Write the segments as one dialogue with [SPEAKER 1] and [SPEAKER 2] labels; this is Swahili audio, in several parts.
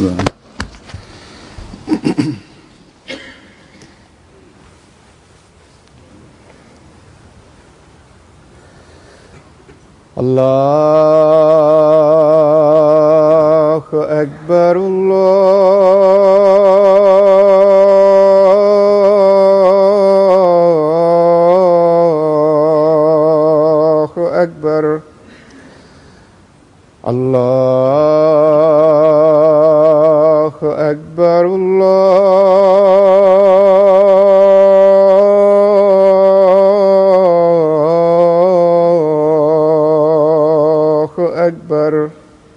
[SPEAKER 1] الله الله أكبر الله أكبر الله أكبر الله أكبر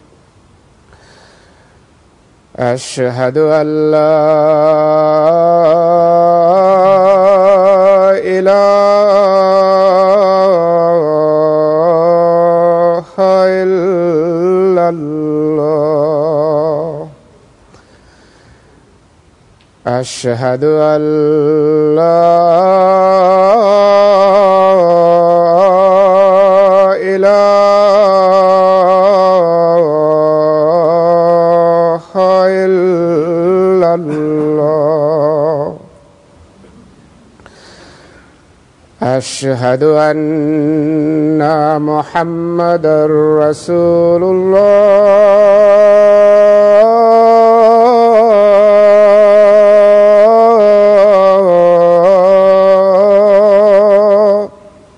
[SPEAKER 1] أشهد أن لا إله إلا الله أشهد أن لا إله إلا الله أشهد أن محمدا رسول الله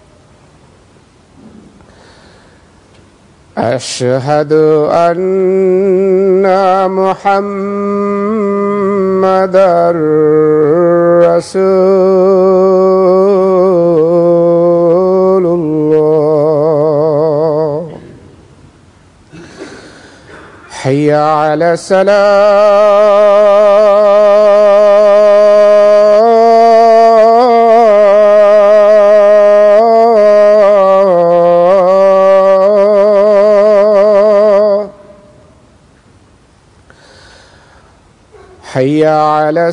[SPEAKER 1] أشهد أن محمدا رسول الله حي على السلام حي على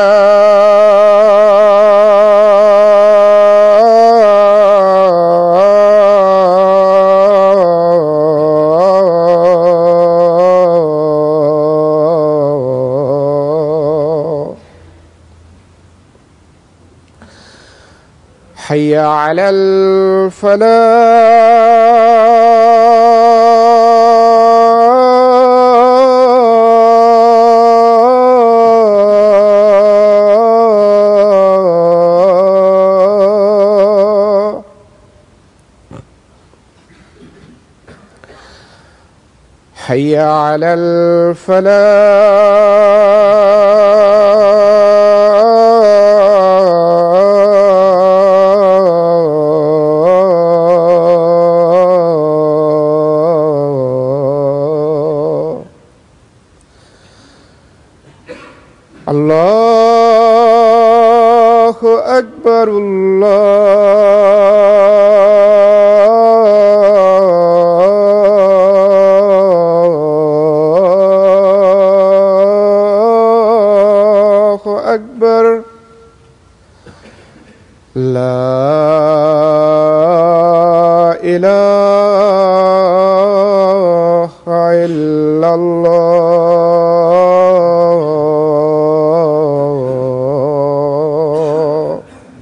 [SPEAKER 1] السلام حي على الفلاح حي على الفلاح الله أكبر الله أكبر لا إله إلا الله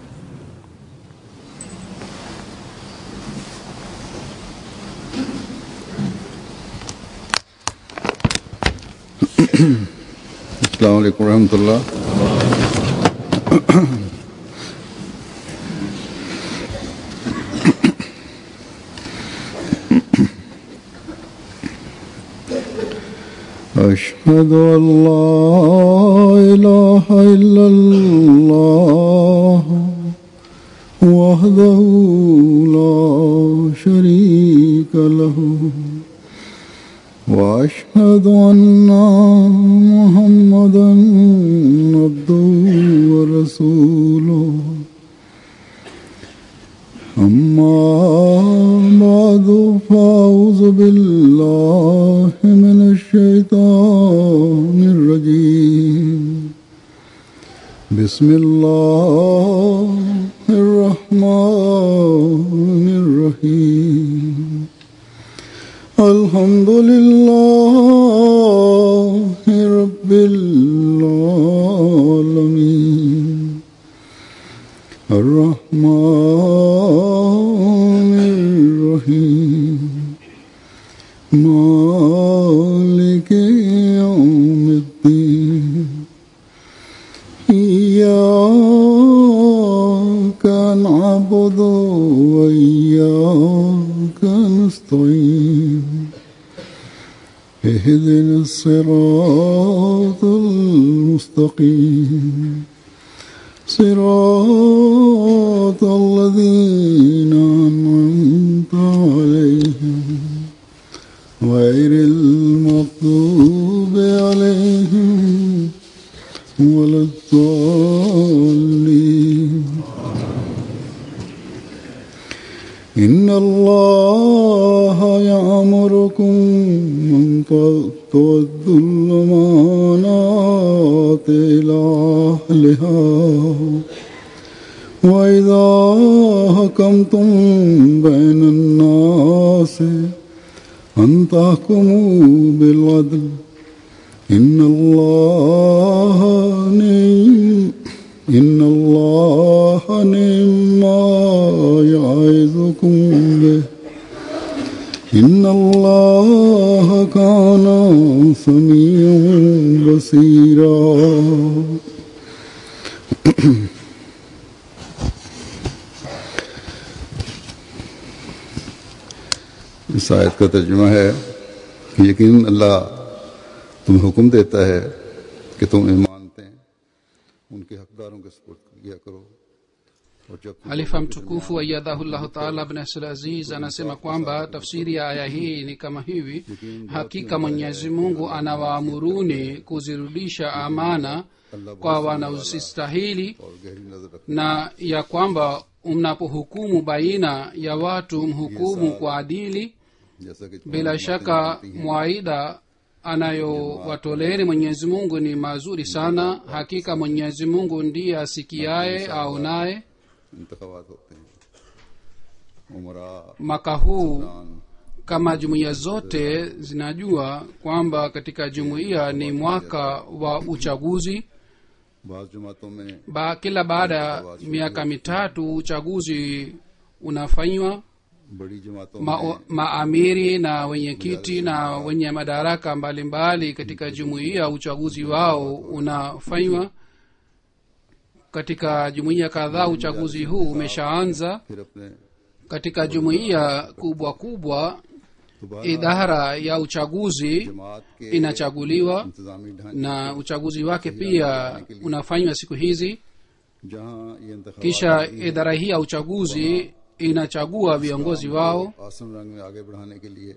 [SPEAKER 2] السلام عليكم ورحمة الله أشهد أن لا إله إلا الله وحده لا شريك له واشهد ان محمدا عبده ورسوله اما بعد فاعوذ بالله من الشيطان الرجيم بسم الله الرحمن الرحيم الحمد لله رب رب العالمين الرحمن الرحيم مالك يوم الدين إياك نعبد وإياك نستعين اهدنا الصراط المستقيم صراط الذين أنعمت عليهم غير المغضوب عليهم ولا الضالين إن الله يأمركم أن تؤدوا الأمانات إلى أهلها وإذا حكمتم بين الناس أن تحكموا بالعدل إن الله نعم إن الله نعم ما يعظكم به إن الله كان سميعا بصيرا इस आयत का तर्जुमा है कि यकीन अल्लाह तुम्हें हुक्म देता है कि तुम ईमानते हैं उनके हकदारों के सपोर्ट किया करो और जब तुम
[SPEAKER 3] halifa mtukufu aiyadhahullahu taala abnasl aziz anasema kwamba tafsiri ya aya hii ni kama hivi hakika mwenyezi mungu anawaamuruni kuzirudisha amana kwa wanaozistahili
[SPEAKER 2] और गहरी नजर रख
[SPEAKER 3] na ya kwamba mnapohukumu baina ya watu mhukumu kwa adili
[SPEAKER 2] जैसा कि
[SPEAKER 3] bila shaka mwaida anayowatoleeni mwenyezi mungu ni mazuri sana hakika mwenyezi mungu ndiye asikiaye aonaye
[SPEAKER 2] इंतखाबात होते हैं उमरा
[SPEAKER 3] mwaka huu kama jumuiya zote zinajua kwamba katika jumuiya ni mwaka wa uchaguzi
[SPEAKER 2] बाज जमातों में
[SPEAKER 3] ba, kila baada ya miaka mitatu uchaguzi unafanywa
[SPEAKER 2] बड़ी जमातों
[SPEAKER 3] ma,
[SPEAKER 2] में
[SPEAKER 3] maamiri na wenyekiti na wenye madaraka mbalimbali katika jumuiya uchaguzi wao unafanywa katika jumuiya kadhaa uchaguzi huu umeshaanza
[SPEAKER 2] फिर अपने
[SPEAKER 3] katika jumuiya kubwa kubwa
[SPEAKER 2] दोबारा
[SPEAKER 3] idara ya uchaguzi
[SPEAKER 2] जमात के
[SPEAKER 3] inachaguliwa
[SPEAKER 2] इंतजामी ढांचे
[SPEAKER 3] na uchaguzi wake pia unafanywa siku hizi
[SPEAKER 2] जहाँ ये इंतखाबात
[SPEAKER 3] kisha idara hii ya uchaguzi inachagua viongozi wao
[SPEAKER 2] आसन रंग में आगे बढ़ाने के लिए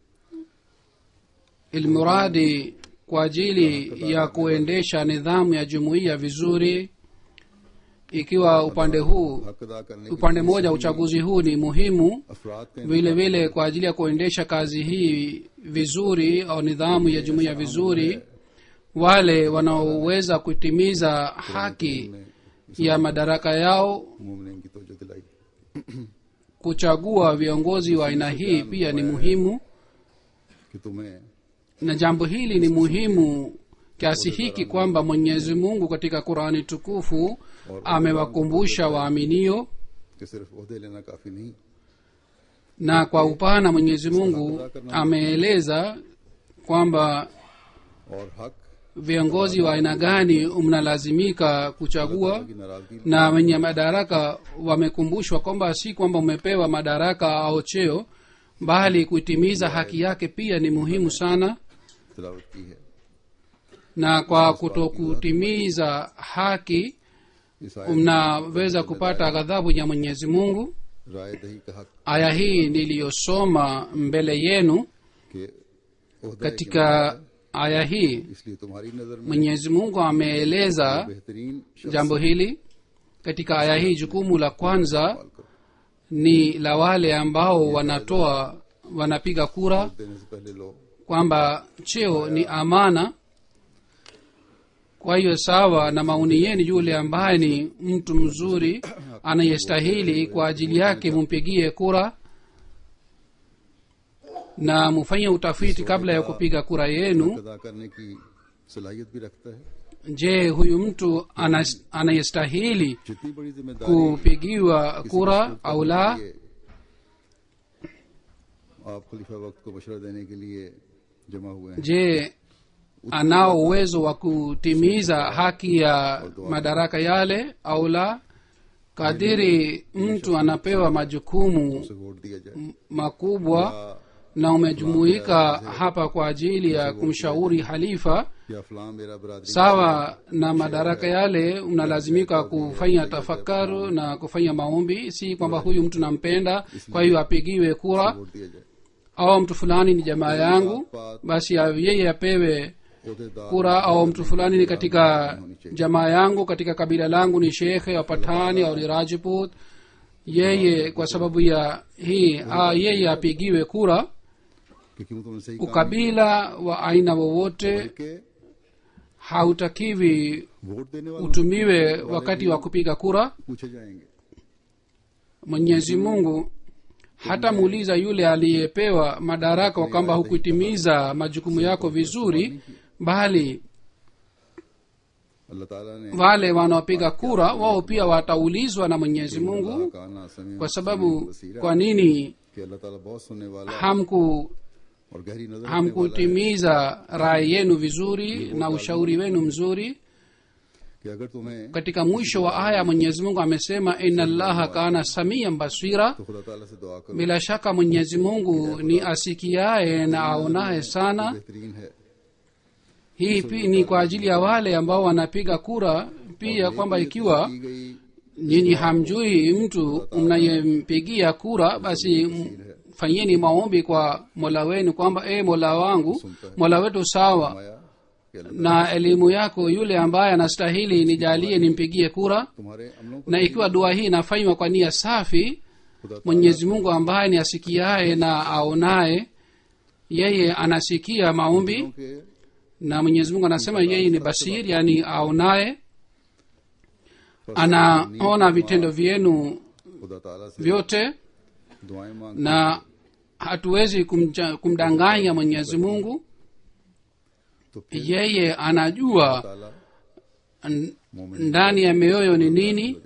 [SPEAKER 3] ilmuradi kwa ajili ya kuendesha nidhamu ya jumuiya vizuri ikiwa upande huu
[SPEAKER 2] हक अदा करने के
[SPEAKER 3] upande mmoja uchaguzi huu ni muhimu
[SPEAKER 2] अफराद का
[SPEAKER 3] vile vile kwa ajili ya kuendesha kazi hii vizuri au nidhamu ya jumuiya vizuri wale wanaoweza kutimiza haki ya madaraka yao
[SPEAKER 2] मुमनिन की तोजो दिलाई
[SPEAKER 3] kuchagua viongozi wa aina hii pia ni muhimu
[SPEAKER 2] कि तुम्हें
[SPEAKER 3] na jambo hili ni muhimu kiasi hiki kwamba mwenyezi mungu katika qurani tukufu amewakumbusha waaminio
[SPEAKER 2] कि सिर्फ ओहदे लेना काफी नहीं
[SPEAKER 3] na kwa upana mwenyezi mungu ameeleza kwamba
[SPEAKER 2] और हक
[SPEAKER 3] viongozi wa aina gani mnalazimika kuchagua
[SPEAKER 2] की नाराजगी
[SPEAKER 3] na wenye madaraka wamekumbushwa kwamba si kwamba umepewa madaraka au cheo bali kuitimiza haki yake pia ni muhimu sana
[SPEAKER 2] तिलावत की है
[SPEAKER 3] na kwa kutokutimiza haki
[SPEAKER 2] इस आयत
[SPEAKER 3] mnaweza kupata ghadhabu ya mwenyezi mungu
[SPEAKER 2] राय दही का हक
[SPEAKER 3] aya hii niliyosoma mbele yenu
[SPEAKER 2] के ओहदा
[SPEAKER 3] katika aya hii
[SPEAKER 2] इसलिए तुम्हारी नजर में
[SPEAKER 3] mwenyezi mungu ameeleza
[SPEAKER 2] बेहतरीन शख्स
[SPEAKER 3] jambo hili katika aya hii jukumu la kwanza
[SPEAKER 2] इस्तेमाल करो
[SPEAKER 3] ni la wale ambao wanatoa wanapiga kura
[SPEAKER 2] देने से पहले लो
[SPEAKER 3] kwamba cheo ni amana kwa hiyo sawa na maoni yenu yule ambaye ni mtu mzuri anayestahili kwa ajili yake mumpigie kura na mufanye utafiti kabla ya kupiga kura yenu
[SPEAKER 2] अदा करने की सलाहियत भी रखता है
[SPEAKER 3] je huyu mtu anas- anayestahili
[SPEAKER 2] जितनी बड़ी जिम्मेदारी
[SPEAKER 3] kupigiwa kura au la
[SPEAKER 2] लिए आप खलीफा वक्त को मशवरा देने के लिए जमा हुए हैं
[SPEAKER 3] je anao uwezo wa kutimiza haki ya madaraka yale au la kadiri mtu anapewa majukumu
[SPEAKER 2] उसे वोट दिया जाए
[SPEAKER 3] makubwa na umejumuika hapa kwa ajili ya kumshauri halifa
[SPEAKER 2] या फलां मेरा बरादरी
[SPEAKER 3] sawa na madaraka yale unalazimika kufanya tafakaru na kufanya maombi si kwamba huyu mtu nampenda kwa hiyo apigiwe kura
[SPEAKER 2] vote दिया जाए
[SPEAKER 3] au mtu fulani ni jamaa yangu basi ya- yeye apewe
[SPEAKER 2] अहदेदार
[SPEAKER 3] kura au mtu fulani ni katika jamaa yangu katika kabila langu ni shekhe au patani au ni rajput yeye kwa sababu ya hii a, yeye apigiwe kura
[SPEAKER 2] क्योंकि वो तुमने सही काम
[SPEAKER 3] ukabila wa aina wowote
[SPEAKER 2] के
[SPEAKER 3] hautakiwi
[SPEAKER 2] vote देने वालों
[SPEAKER 3] utumiwe wakati wa kupiga kura
[SPEAKER 2] पूछे जाएंगे
[SPEAKER 3] mwenyezi mungu hatamuuliza yule aliyepewa madaraka kwamba hukutimiza majukumu yako vizuri bali
[SPEAKER 2] अल्लाह ताला ने
[SPEAKER 3] wale wanaopiga kura wao pia wataulizwa na mwenyezi mungu
[SPEAKER 2] काना समय
[SPEAKER 3] kwa sababu kwa nini
[SPEAKER 2] कि अल्लाह ताला बहुत सुनने वाला
[SPEAKER 3] hamku
[SPEAKER 2] और गहरी नजर रखने वाला है
[SPEAKER 3] hamkutimiza rai yenu vizuri na ushauri wenu mzuri
[SPEAKER 2] कि अगर तुम्हें
[SPEAKER 3] katika mwisho wa aya mwenyezi mungu amesema ina llaha kana samian basira
[SPEAKER 2] तो खुदा ताला से दुआ करो
[SPEAKER 3] bila shaka mwenyezi mungu ni asikiaye na aonaye sana
[SPEAKER 2] बेहतरीन है
[SPEAKER 3] hii pi, ni kwa ajili ya wale ambao wanapiga kura pia kwamba ikiwa
[SPEAKER 2] की गई
[SPEAKER 3] nyinyi hamjui mtu mnayempigia kura basi m- fanyeni maombi kwa mola wenu kwamba e mola wangu mola wetu sawa
[SPEAKER 2] आया कि अल्लाह
[SPEAKER 3] na elimu yako yule ambaye anastahili nijalie nimpigie kura
[SPEAKER 2] तुम्हारे अमलों को
[SPEAKER 3] na ikiwa dua hii inafanywa kwa nia safi
[SPEAKER 2] खुदा
[SPEAKER 3] mwenyezi mungu ambaye ni asikiaye na aonaye yeye anasikia maombi
[SPEAKER 2] के
[SPEAKER 3] na mwenyezi mungu anasema yeye ni basir yani aonaye anaona vitendo vyenu
[SPEAKER 2] खुदा ताला से
[SPEAKER 3] vyote
[SPEAKER 2] दुआएं मांग
[SPEAKER 3] na hatuwezi kumja, kumdanganya mwenyezi mungu
[SPEAKER 2] तो फिर
[SPEAKER 3] yeye anajua
[SPEAKER 2] ताला
[SPEAKER 3] n- ndani ya mioyo ni nini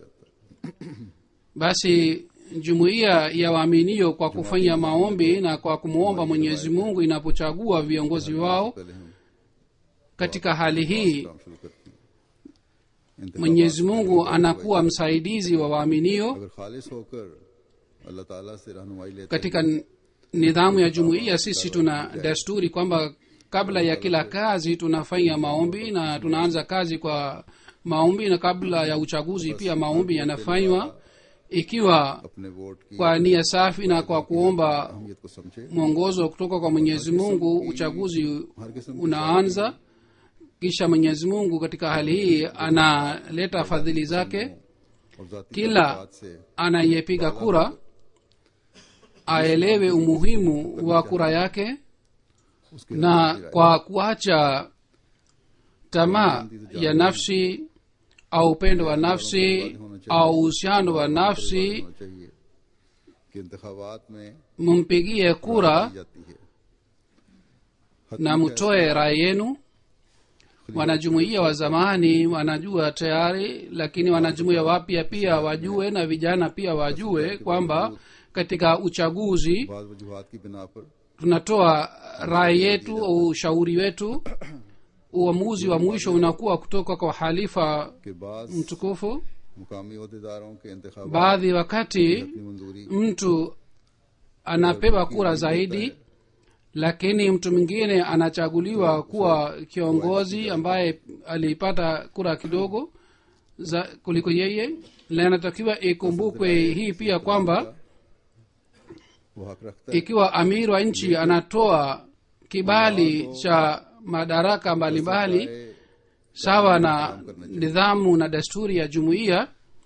[SPEAKER 3] basi jumuiya ya waaminio kwa kufanya maombi na kwa kumwomba mwenyezi mungu inapochagua viongozi wao
[SPEAKER 2] पहले हम
[SPEAKER 3] katika hali hii
[SPEAKER 2] काम शुरू करते हैं इंतखाबात
[SPEAKER 3] mwenyezi mungu anakuwa msaidizi wa waaminio
[SPEAKER 2] अगर खालिस होकर अल्लाह ताला से रहनुमाई लेते
[SPEAKER 3] katika n- nidhamu ya jumuiya sisi tuna desturi kwamba kabla ya kila kazi tunafanya maombi na tunaanza kazi kwa maombi na kabla ya uchaguzi pia maombi yanafanywa ikiwa
[SPEAKER 2] अपने vote की
[SPEAKER 3] kwa nia safi na kwa kuomba
[SPEAKER 2] अहमियत को समझे
[SPEAKER 3] mwongozo kutoka kwa mwenyezi mungu uchaguzi
[SPEAKER 2] हर किस्म की
[SPEAKER 3] unaanza kisha mwenyezi mungu katika hali hii analeta fadhili zake
[SPEAKER 2] और जाति
[SPEAKER 3] kila
[SPEAKER 2] बात से
[SPEAKER 3] anayepiga kura aelewe umuhimu wa kura yake
[SPEAKER 2] उसके
[SPEAKER 3] na kwa kuacha tamaa ya nafsi au upendo wa nafsi au uhusiano wa nafsi
[SPEAKER 2] होना चाहिए कि इंतखाबात में
[SPEAKER 3] mumpigie kura
[SPEAKER 2] की जाती है
[SPEAKER 3] na mtoe rai yenu wanajumuia wa zamani wanajua tayari lakini wanajumuia wapya pia wajue na vijana pia wajue kwamba katika uchaguzi
[SPEAKER 2] बाद वजूहत की बिना पर
[SPEAKER 3] tunatoa rai yetu au ushauri wetu uamuzi wa mwisho unakuwa kutoka kwa halifa
[SPEAKER 2] के बाद
[SPEAKER 3] mtukufu
[SPEAKER 2] मुकामी अहदेदारों के इंतखाब
[SPEAKER 3] baadhi wakati
[SPEAKER 2] की मंजूरी
[SPEAKER 3] mtu anapewa kura zaidi lakini mtu mwingine anachaguliwa kuwa kiongozi ambaye alipata kura kidogo za kuliko yeye na inatakiwa ikumbukwe hii pia kwamba
[SPEAKER 2] वो हक रखता है
[SPEAKER 3] ikiwa amiri wa nchi anatoa kibali cha madaraka mbalimbali sawa na nidhamu na desturi ya jumuiya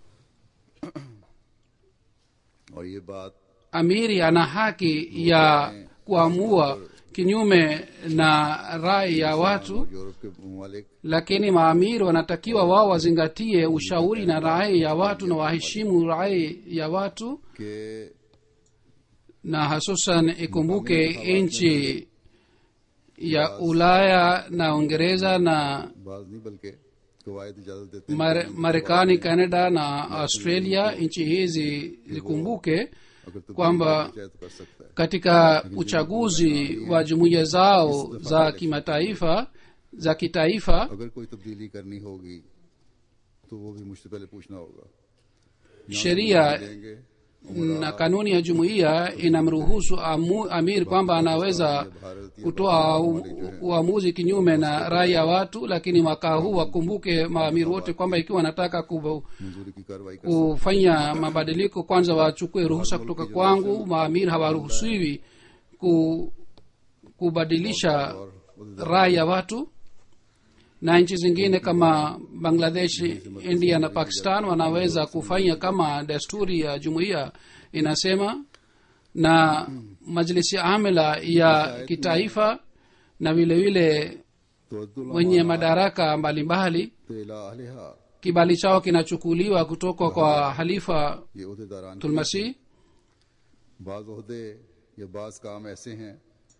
[SPEAKER 2] और ये बात
[SPEAKER 3] amiri ana haki ya kuamua kinyume na rai ya watu
[SPEAKER 2] Europe के ममालिक
[SPEAKER 3] lakini maamiri wanatakiwa wao wazingatie ushauri na rai ya watu na waheshimu rai ya watu
[SPEAKER 2] के
[SPEAKER 3] na hasusan ikumbuke nchi ya ulaya na uingereza na
[SPEAKER 2] बाज नहीं बल्कि कवायद इजाजत देते हैं
[SPEAKER 3] Mare- marekani canada na australia nchi hizi zikumbuke
[SPEAKER 2] अगर तो
[SPEAKER 3] kwamba
[SPEAKER 2] चाहे तो कर सकता है
[SPEAKER 3] katika uchaguzi wa jumuiya zao za kimataifa za kitaifa
[SPEAKER 2] अगर कोई तब्दीली करनी होगी तो वो भी मुझसे पहले पूछना होगा
[SPEAKER 3] sheria
[SPEAKER 2] देंगे
[SPEAKER 3] na kanuni ya jumuiya inamruhusu amu, amir kwamba anaweza kutoa u- uamuzi kinyume na rai ya watu lakini mwaka huu wakumbuke maamiri wote kwamba ikiwa wanataka kubu,
[SPEAKER 2] मंजूरी की कार्रवाई कर
[SPEAKER 3] kufanya mabadiliko kwanza wachukue ruhusa kutoka kwangu maamiri hawaruhusiwi ku, kubadilisha rai ya watu na nchi zingine kama bangladesh india na pakistan wanaweza kufanya kama desturi ya jumuiya inasema na majlisi amila ya kitaifa na vile vile
[SPEAKER 2] तो Abdul
[SPEAKER 3] wenye madaraka mbalimbali
[SPEAKER 2] तेला अहलिहा
[SPEAKER 3] kibali chao kinachukuliwa kutoka kwa halifa
[SPEAKER 2] ये उहदेदारान
[SPEAKER 3] tulmasih
[SPEAKER 2] बाज ओहदे या बाज काम ऐसे हैं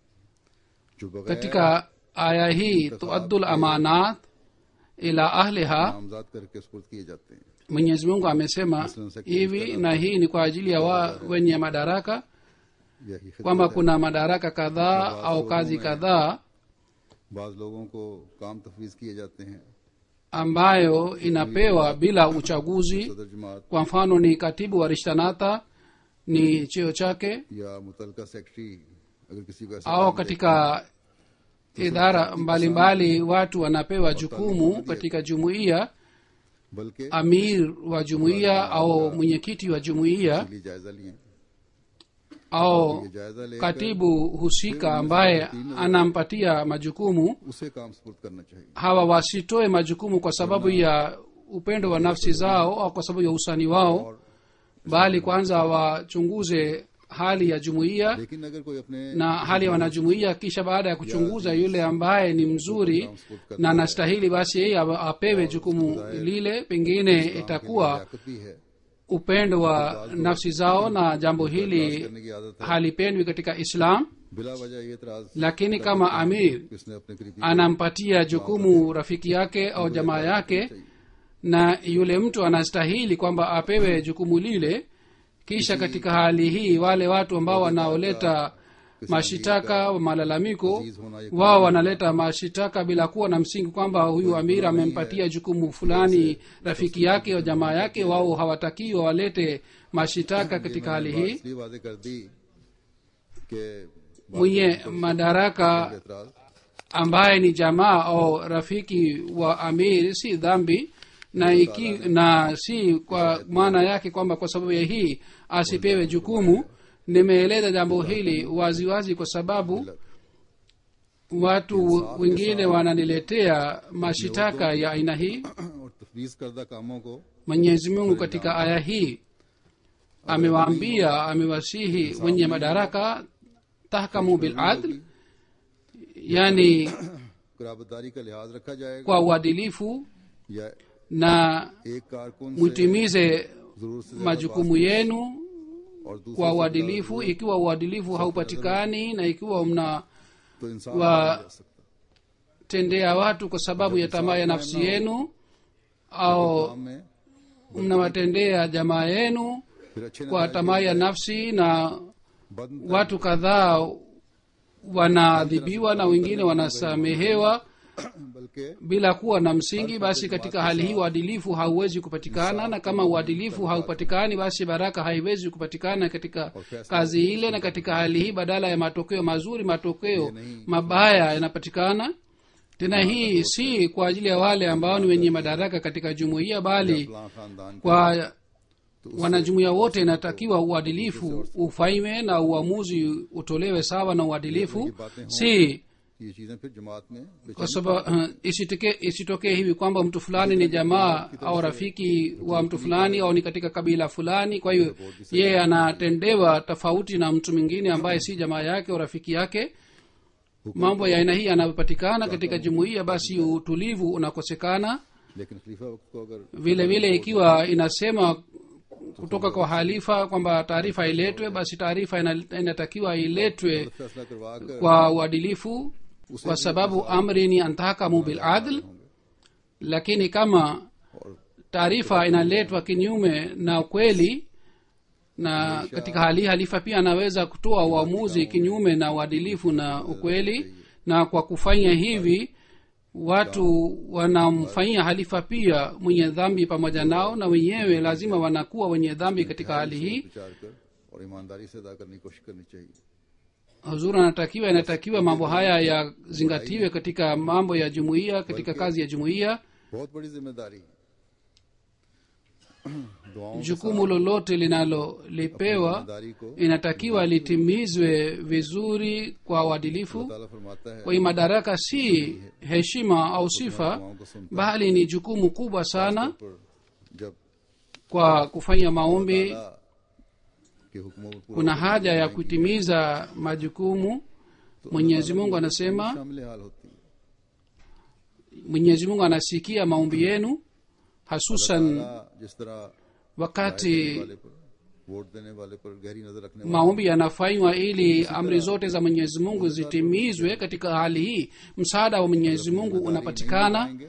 [SPEAKER 2] जो बगैर
[SPEAKER 3] katika aya hii tuaddul amanat ila ahliha
[SPEAKER 2] नामजाद करके सुपुर्द किए जाते हैं
[SPEAKER 3] mwenyezi mungu amesema hivi na hii ni kwa ajili ya wa wenye madaraka
[SPEAKER 2] यही खिदमत
[SPEAKER 3] kwamba
[SPEAKER 2] है।
[SPEAKER 3] kuna madaraka kadhaa au kazi kadhaa
[SPEAKER 2] बाज लोगों को काम तफवीज किए जाते हैं
[SPEAKER 3] ambayo inapewa bila uchaguzi
[SPEAKER 2] सदर जमात
[SPEAKER 3] kwa mfano ni katibu wa rishtanata ni cheo chake
[SPEAKER 2] या मुतलका सेक्रेटरी अगर किसी को ऐसा
[SPEAKER 3] au katika idara mbalimbali watu wanapewa jukumu katika jumuiya
[SPEAKER 2] बल्कि
[SPEAKER 3] amir wa jumuiya au mwenyekiti wa jumuiya
[SPEAKER 2] लिए जायजा लिए
[SPEAKER 3] au
[SPEAKER 2] ये जायजा लेकर
[SPEAKER 3] katibu husika ambaye anampatia majukumu
[SPEAKER 2] उसे काम सुपुर्द करना चाहिए
[SPEAKER 3] hawa wasitoe majukumu kwa sababu ya upendo wa nafsi zao au kwa sababu ya usani wao bali kwanza wachunguze hali ya jumuiya
[SPEAKER 2] लेकिन अगर कोई अपने
[SPEAKER 3] na hali ya wanajumuiya kisha baada ya kuchunguza yule ambaye ni mzuri na anastahili basi yeye awe- apewe jukumu lile pengine itakuwa
[SPEAKER 2] Liaquat भी है
[SPEAKER 3] upendo wa nafsi zao na jambo hili
[SPEAKER 2] करने की आदत है
[SPEAKER 3] halipendwi katika islam
[SPEAKER 2] बिला वजह ये इतराज
[SPEAKER 3] lakini kama amir
[SPEAKER 2] किसने अपने करीबी
[SPEAKER 3] anampatia jukumu rafiki yake au jamaa yake na yule mtu anastahili kwamba apewe jukumu lile kisha katika hali hii wale watu ambao wanaoleta mashitaka malalamiko wao wanaleta mashitaka bila kuwa na msingi kwamba huyu amir amempatia jukumu fulani rafiki yake au jamaa yake wao hawatakiwa walete mashitaka katika hali hii
[SPEAKER 2] इसलिए वादे कर दी कि
[SPEAKER 3] mwenye madaraka
[SPEAKER 2] एतराज
[SPEAKER 3] ambaye ni jamaa au rafiki wa amir si dhambi na, iki, na si kwa maana yake kwamba kwa sababu ya hii asipewe jukumu nimeeleza jambo hili waziwazi wazi kwa sababu watu wengine wananiletea mashitaka ya aina hii
[SPEAKER 2] और तफवीज करदा कामों को
[SPEAKER 3] mwenyezi mungu katika aya hii amewaambia amewasihi wenye madaraka tahkamu biladl yani
[SPEAKER 2] कराबतदारी का लिहाज रखा जाएगा
[SPEAKER 3] kwa uadilifu
[SPEAKER 2] या
[SPEAKER 3] na
[SPEAKER 2] एक कारकुन से
[SPEAKER 3] mwitimize
[SPEAKER 2] जरूर से
[SPEAKER 3] majukumu yenu
[SPEAKER 2] और दूसरे
[SPEAKER 3] kwa
[SPEAKER 2] से
[SPEAKER 3] uadilifu ikiwa uadilifu haupatikani na ikiwa mnatendea
[SPEAKER 2] तो इंसान
[SPEAKER 3] wa-
[SPEAKER 2] नहीं जा सकता
[SPEAKER 3] watu kwa sababu ya tamaa ya nafsi yenu au
[SPEAKER 2] काम में
[SPEAKER 3] mnawatendea jamaa yenu
[SPEAKER 2] फिर अच्छे
[SPEAKER 3] kwa tamaa ya nafsi na
[SPEAKER 2] बद
[SPEAKER 3] watu kadhaa wanaadhibiwa na wengine wanasamehewa
[SPEAKER 2] बल्कि
[SPEAKER 3] bila kuwa na msingi basi katika hali hii uadilifu hauwezi kupatikana na kama uadilifu haupatikani basi baraka haiwezi kupatikana katika kazi ile na katika hali hii badala ya matokeo mazuri matokeo mabaya yanapatikana tena hii si kwa ajili ya wale ambao ni wenye madaraka katika jumuiya bali
[SPEAKER 2] फलां खानदान
[SPEAKER 3] kwa wanajumuiya wote inatakiwa uadilifu ufanywe na uamuzi utolewe sawa na uadilifu si
[SPEAKER 2] ये चीजें फिर जमात में
[SPEAKER 3] kwa sababu uh, isitokee isitokee hivi kwamba mtu fulani ni jamaa au rafiki wa mtu fulani au ni katika kabila fulani kwa hiyo yeye anatendewa tofauti na mtu mwingine ambaye si jamaa yake au rafiki yake mambo ya aina hii yanayopatikana katika jumuiya basi utulivu unakosekana
[SPEAKER 2] लेकिन खलीफा वक्त को अगर
[SPEAKER 3] vile vile ikiwa inasema kutoka kwa halifa kwamba taarifa iletwe basi taarifa ina- inatakiwa iletwe
[SPEAKER 2] फैसला करवा कर
[SPEAKER 3] kwa uadilifu kwa sababu amri ni antahakamu biladl lakini kama taarifa inaletwa kinyume na ukweli na katika hali hii halifa pia anaweza kutoa uamuzi kinyume na uadilifu na ukweli na kwa kufanya hivi watu wanamfanyia halifa pia mwenye dhambi pamoja nao na wenyewe lazima wanakuwa wenye dhambi katika hali hii
[SPEAKER 2] विचार कर और ईमानदारी से अदा करने की कोशिश करनी चाहिए
[SPEAKER 3] huzuri anatakiwa inatakiwa mambo haya yazingatiwe katika mambo ya jumuiya katika kazi ya jumuiya
[SPEAKER 2] बहुत बड़ी जिम्मेदारी दुआओं के
[SPEAKER 3] jukumu lolote linalolipewa
[SPEAKER 2] जिम्मेदारी को
[SPEAKER 3] inatakiwa litimizwe vizuri kwa uadilifu
[SPEAKER 2] ताला फरमाता है
[SPEAKER 3] kwa hiyo madaraka si heshima au sifa
[SPEAKER 2] दुआओं को सुनता
[SPEAKER 3] bali ni jukumu kubwa sana
[SPEAKER 2] है पर जब
[SPEAKER 3] kwa kufanya maombi
[SPEAKER 2] ताला के हुक्मों पर पूरा
[SPEAKER 3] kuna haja ya kutimiza majukumu mwenyezi mungu anasema
[SPEAKER 2] शामिल हाल होती है
[SPEAKER 3] mwenyezi mungu anasikia maombi yenu hasusan
[SPEAKER 2] ताला जिस तरह
[SPEAKER 3] wakati
[SPEAKER 2] वाले पर वोट देने वाले पर गहरी नजर रखने वाले
[SPEAKER 3] maombi yanafanywa ili amri zote za mwenyezi mungu zitimizwe katika hali hii msaada wa mwenyezi mungu unapatikana
[SPEAKER 2] आएंगे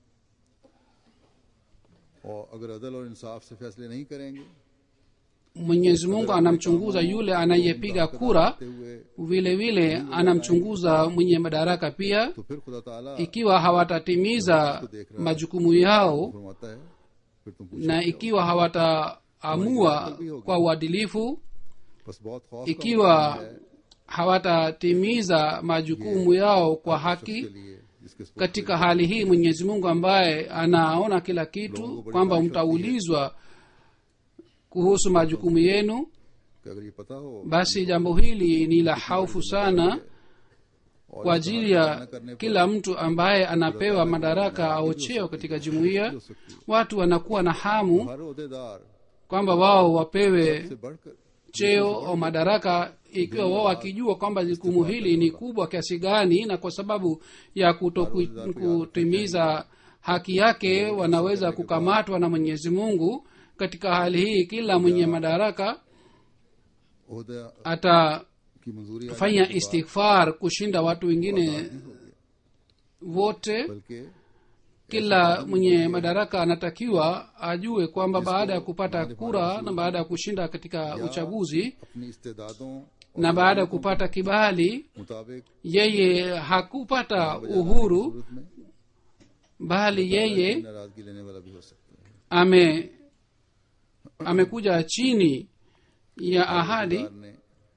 [SPEAKER 2] और अगर अदल और इंसाफ से फैसले नहीं करेंगे
[SPEAKER 3] mwenyezi mungu anamchunguza yule anayepiga kura
[SPEAKER 2] ते हुए
[SPEAKER 3] vile vile anamchunguza mwenye madaraka pia
[SPEAKER 2] तो फिर खुदा ताला
[SPEAKER 3] ikiwa hawatatimiza majukumu yao
[SPEAKER 2] फरमाता है फिर तुम पूछो
[SPEAKER 3] na ikiwa hawataamua kwa uadilifu
[SPEAKER 2] बस बहुत खौफ का
[SPEAKER 3] ikiwa hawatatimiza majukumu yao kwa haki
[SPEAKER 2] के लिए जिसके सपुर्द
[SPEAKER 3] katika hali hii mwenyezi mungu ambaye anaona kila kitu kwamba mtaulizwa kuhusu majukumu yenu
[SPEAKER 2] कि अगर ये पता हो
[SPEAKER 3] basi jambo hili ni la haufu sana
[SPEAKER 2] और
[SPEAKER 3] kwa ajili ya kila mtu ambaye anapewa madaraka au cheo katika jumuiya watu wanakuwa na hamu
[SPEAKER 2] हर अहदेदार
[SPEAKER 3] kwamba wao wapewe
[SPEAKER 2] से बढ़कर
[SPEAKER 3] cheo au madaraka ikiwa wao wakijua kwamba jukumu hili ni kubwa kiasi gani na kwa sababu ya kuto ku- kutimiza haki yake wanaweza kukamatwa na mwenyezi mungu katika hali hii kila mwenye madaraka
[SPEAKER 2] अहदा
[SPEAKER 3] atafanya
[SPEAKER 2] की मंजूरी आने के बाद
[SPEAKER 3] istighfar kushinda watu wengine wote
[SPEAKER 2] बल्कि
[SPEAKER 3] kila mwenye madaraka anatakiwa ajue kwamba baada ya kupata kura na baada ya kushinda katika uchaguzi
[SPEAKER 2] अपनी इस्तेदादों
[SPEAKER 3] na baada ya kupata kibali
[SPEAKER 2] मुताबिक
[SPEAKER 3] yeye hakupata uhuru
[SPEAKER 2] सूरत में
[SPEAKER 3] bali yeye
[SPEAKER 2] नाराजगी लेने वाला भी हो सकता है
[SPEAKER 3] ame amekuja chini ya ahadi
[SPEAKER 2] सरकार ने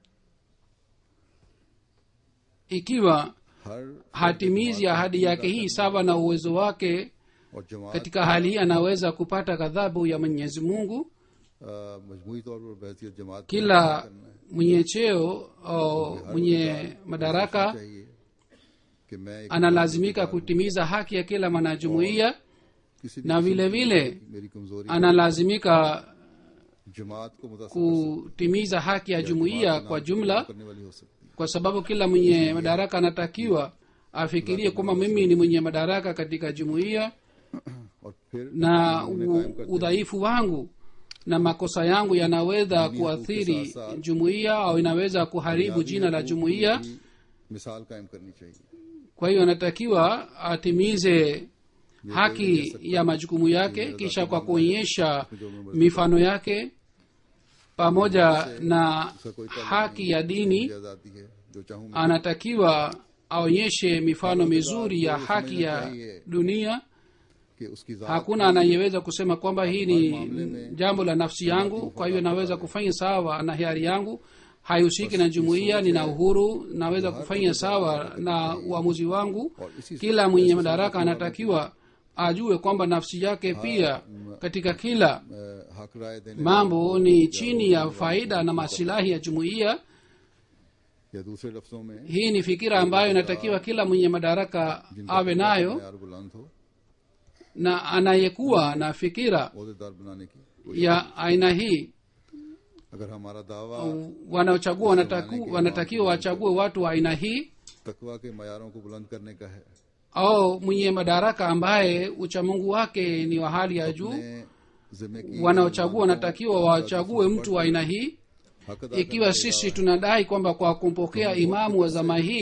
[SPEAKER 3] ikiwa
[SPEAKER 2] हर
[SPEAKER 3] hatimizi ahadi yake hii sawa na uwezo wake
[SPEAKER 2] और जमात
[SPEAKER 3] katika hali hii anaweza kupata ghadhabu ya mwenyezi mungu
[SPEAKER 2] अ, मजमूई तौर पर बहसीत जमात को
[SPEAKER 3] kila mwenye cheo au mwenye madaraka
[SPEAKER 2] चाहिए कि मैं एक
[SPEAKER 3] analazimika kutimiza haki ya kila mwanajumuiya
[SPEAKER 2] किसी भी
[SPEAKER 3] na vile vile
[SPEAKER 2] मेरी कमजोरी
[SPEAKER 3] analazimika
[SPEAKER 2] जमात को मुतासर
[SPEAKER 3] kutimiza haki ya jumuiya kwa jumla
[SPEAKER 2] करने वाली हो सकती है
[SPEAKER 3] kwa sababu kila mwenye madaraka anatakiwa afikirie kwamba mimi ni mwenye madaraka katika jumuiya
[SPEAKER 2] और फिर
[SPEAKER 3] na u- udhaifu wangu na makosa yangu yanaweza kuathiri jumuiya au inaweza kuharibu jina la jumuiya
[SPEAKER 2] की मिसाल कायम करनी चाहिए
[SPEAKER 3] kwa hiyo anatakiwa atimize haki ya majukumu yake kisha kwa kuonyesha mifano yake pamoja na haki ya dini
[SPEAKER 2] ये आजादी है जो चाहूं मैं
[SPEAKER 3] anatakiwa aonyeshe mifano mizuri ya haki ya dunia
[SPEAKER 2] कि उसकी जात
[SPEAKER 3] hakuna anayeweza kusema kwamba hii ni jambo la nafsi yangu kwa hiyo naweza kufanya sawa na hiari yangu haihusiki na jumuiya nina uhuru naweza kufanya sawa na uamuzi wangu kila mwenye madaraka anatakiwa ajue kwamba nafsi yake pia katika kila
[SPEAKER 2] अ, हक राय देने
[SPEAKER 3] mambo ni chini ya faida na masilahi ya jumuiya
[SPEAKER 2] या दूसरे लफ्जों में
[SPEAKER 3] hii ni fikira ambayo inatakiwa kila mwenye madaraka awe nayo
[SPEAKER 2] यार बुलंद हो
[SPEAKER 3] na anayekuwa na fikira
[SPEAKER 2] अहदेदार बनाने की
[SPEAKER 3] ya aina hii
[SPEAKER 2] अगर हमारा दावा
[SPEAKER 3] wanaochagua wanataku, wanatakiwa wachague watu wa aina hii
[SPEAKER 2] तकवा के मैारों को बुलंद करने का है
[SPEAKER 3] au mwenye madaraka ambaye uchamungu wake ni wa hali ya juu
[SPEAKER 2] अपने जिम्मे की
[SPEAKER 3] wanaochagua wanatakiwa wachague mtu wa aina hii
[SPEAKER 2] हक अदा
[SPEAKER 3] ikiwa sisi tunadai kwamba kwa kumpokea imamu wa zama hii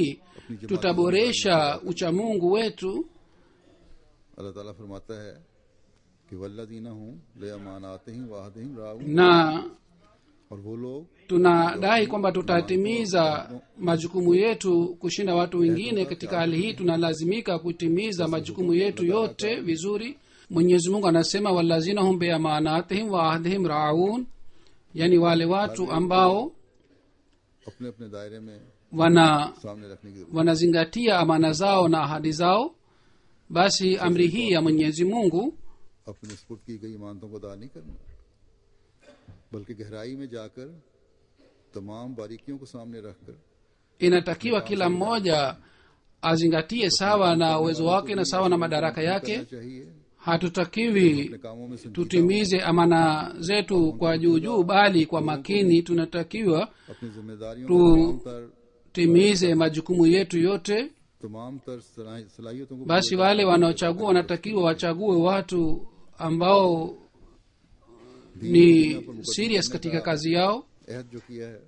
[SPEAKER 2] अपनी जमात
[SPEAKER 3] tutaboresha uchamungu wetu
[SPEAKER 2] अल्लाह ताला फरमाता है कि वल्लदीना हूँ ले अमानाते ही वाहदहिम राऊ
[SPEAKER 3] na
[SPEAKER 2] और वो लोग
[SPEAKER 3] tunadai kwamba tutatimiza majukumu yetu kushinda watu wengine katika hali hii tunalazimika kutimiza majukumu yetu yote vizuri mwenyezi mungu anasema walazina hum beamanatihim wa ahdihim raun yani wale watu ambao
[SPEAKER 2] अपने अपने दायरे में
[SPEAKER 3] wana
[SPEAKER 2] सामने रखने की जरूरत
[SPEAKER 3] wanazingatia amana zao na ahadi zao basi amri hii ya mwenyezi mungu
[SPEAKER 2] अपने स्पुर्द की गई इमानतों को अदा नहीं करना बल्कि गहराई में जाकर तमाम बारीकियों को सामने रखकर
[SPEAKER 3] inatakiwa kila mmoja azingatie sawa na uwezo wake na sawa na madaraka yake
[SPEAKER 2] करना चाहिए
[SPEAKER 3] hatutakiwi
[SPEAKER 2] अपने कामों में संजीदा
[SPEAKER 3] tutimize amana zetu kwa juu juu bali kwa makini tunatakiwa
[SPEAKER 2] अपनी जिम्मेदारियों
[SPEAKER 3] तो
[SPEAKER 2] को तमाम तर
[SPEAKER 3] timize majukumu yetu yote
[SPEAKER 2] तमाम तर सलाहि- सलाहियतों को
[SPEAKER 3] basi wale wanaochagua wanatakiwa wachague watu ambao ni serious katika kazi yao
[SPEAKER 2] अहद जो किया है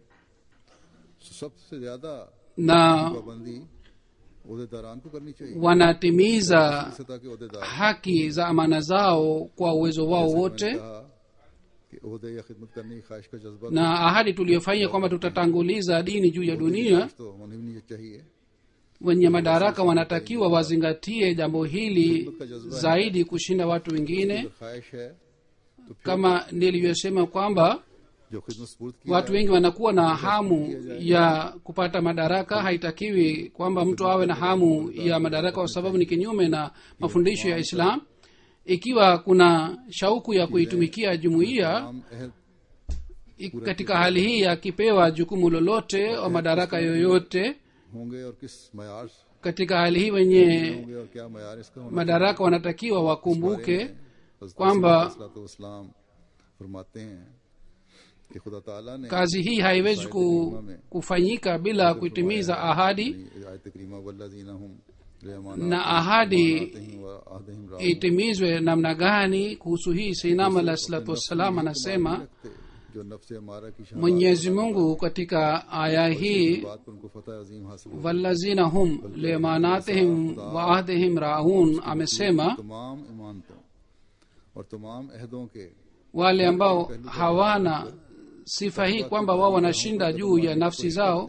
[SPEAKER 2] सबसे ज्यादा
[SPEAKER 3] na
[SPEAKER 2] पाबंदी उहदेदारान को करनी चाहिए
[SPEAKER 3] wanatimiza
[SPEAKER 2] सतह के उहदेदार
[SPEAKER 3] haki za amana zao kwa uwezo wao wote
[SPEAKER 2] कहा कि उहदे या खिदमत करने की ख्वाहिश का जज्बा
[SPEAKER 3] na ahadi tuliyofanya kwamba tutatanguliza dini juu ya dunia
[SPEAKER 2] तो होनी भी नहीं चाहिए
[SPEAKER 3] wenye madaraka wanatakiwa wazingatie jambo hili zaidi kushinda watu wengine
[SPEAKER 2] अगर ख्वाहिश है तो फिर
[SPEAKER 3] kama nilivyosema kwamba
[SPEAKER 2] जो खिदमत स्पुर्द की
[SPEAKER 3] watu wengi wanakuwa na hamu ya kupata madaraka haitakiwi kwamba mtu awe na hamu ya madaraka kwa sababu ni kinyume na mafundisho ya islam ikiwa kuna shauku ya kuitumikia jumuiya
[SPEAKER 2] तमाम अहद
[SPEAKER 3] i- katika hali hii akipewa jukumu lolote au madaraka yoyote
[SPEAKER 2] होंगे और किस मैार से
[SPEAKER 3] katika hali hii wenye
[SPEAKER 2] होंगे और क्या मैार इसका होना
[SPEAKER 3] madaraka wanatakiwa wakumbuke
[SPEAKER 2] हज़रत
[SPEAKER 3] kwamba
[SPEAKER 2] इस्लाम फरमाते हैं कि खुदा ताला ने
[SPEAKER 3] kazi hii haiwezi ku, kufanyika bila kuitimiza ahadi
[SPEAKER 2] आयत करीमा वल्लज़ीना हुम
[SPEAKER 3] na ahadi
[SPEAKER 2] लिअमानातिहिम व अहदिहिम राऊन
[SPEAKER 3] itimizwe namna gani kuhusu hii seinam alah salatu wassalam anasema
[SPEAKER 2] रखते जो नफ्स हमारा की शहादत
[SPEAKER 3] mwenyezi mungu katika aya hii
[SPEAKER 2] बात पर उनको फतह अजीम हासिल हुई।
[SPEAKER 3] wallazina hum limanatihim wa ahdihim raun amesema
[SPEAKER 2] तमाम इमानतों और तमाम अहदों के
[SPEAKER 3] wale ambao hawana sifa hii kwamba wao wanashinda juu ya nafsi zao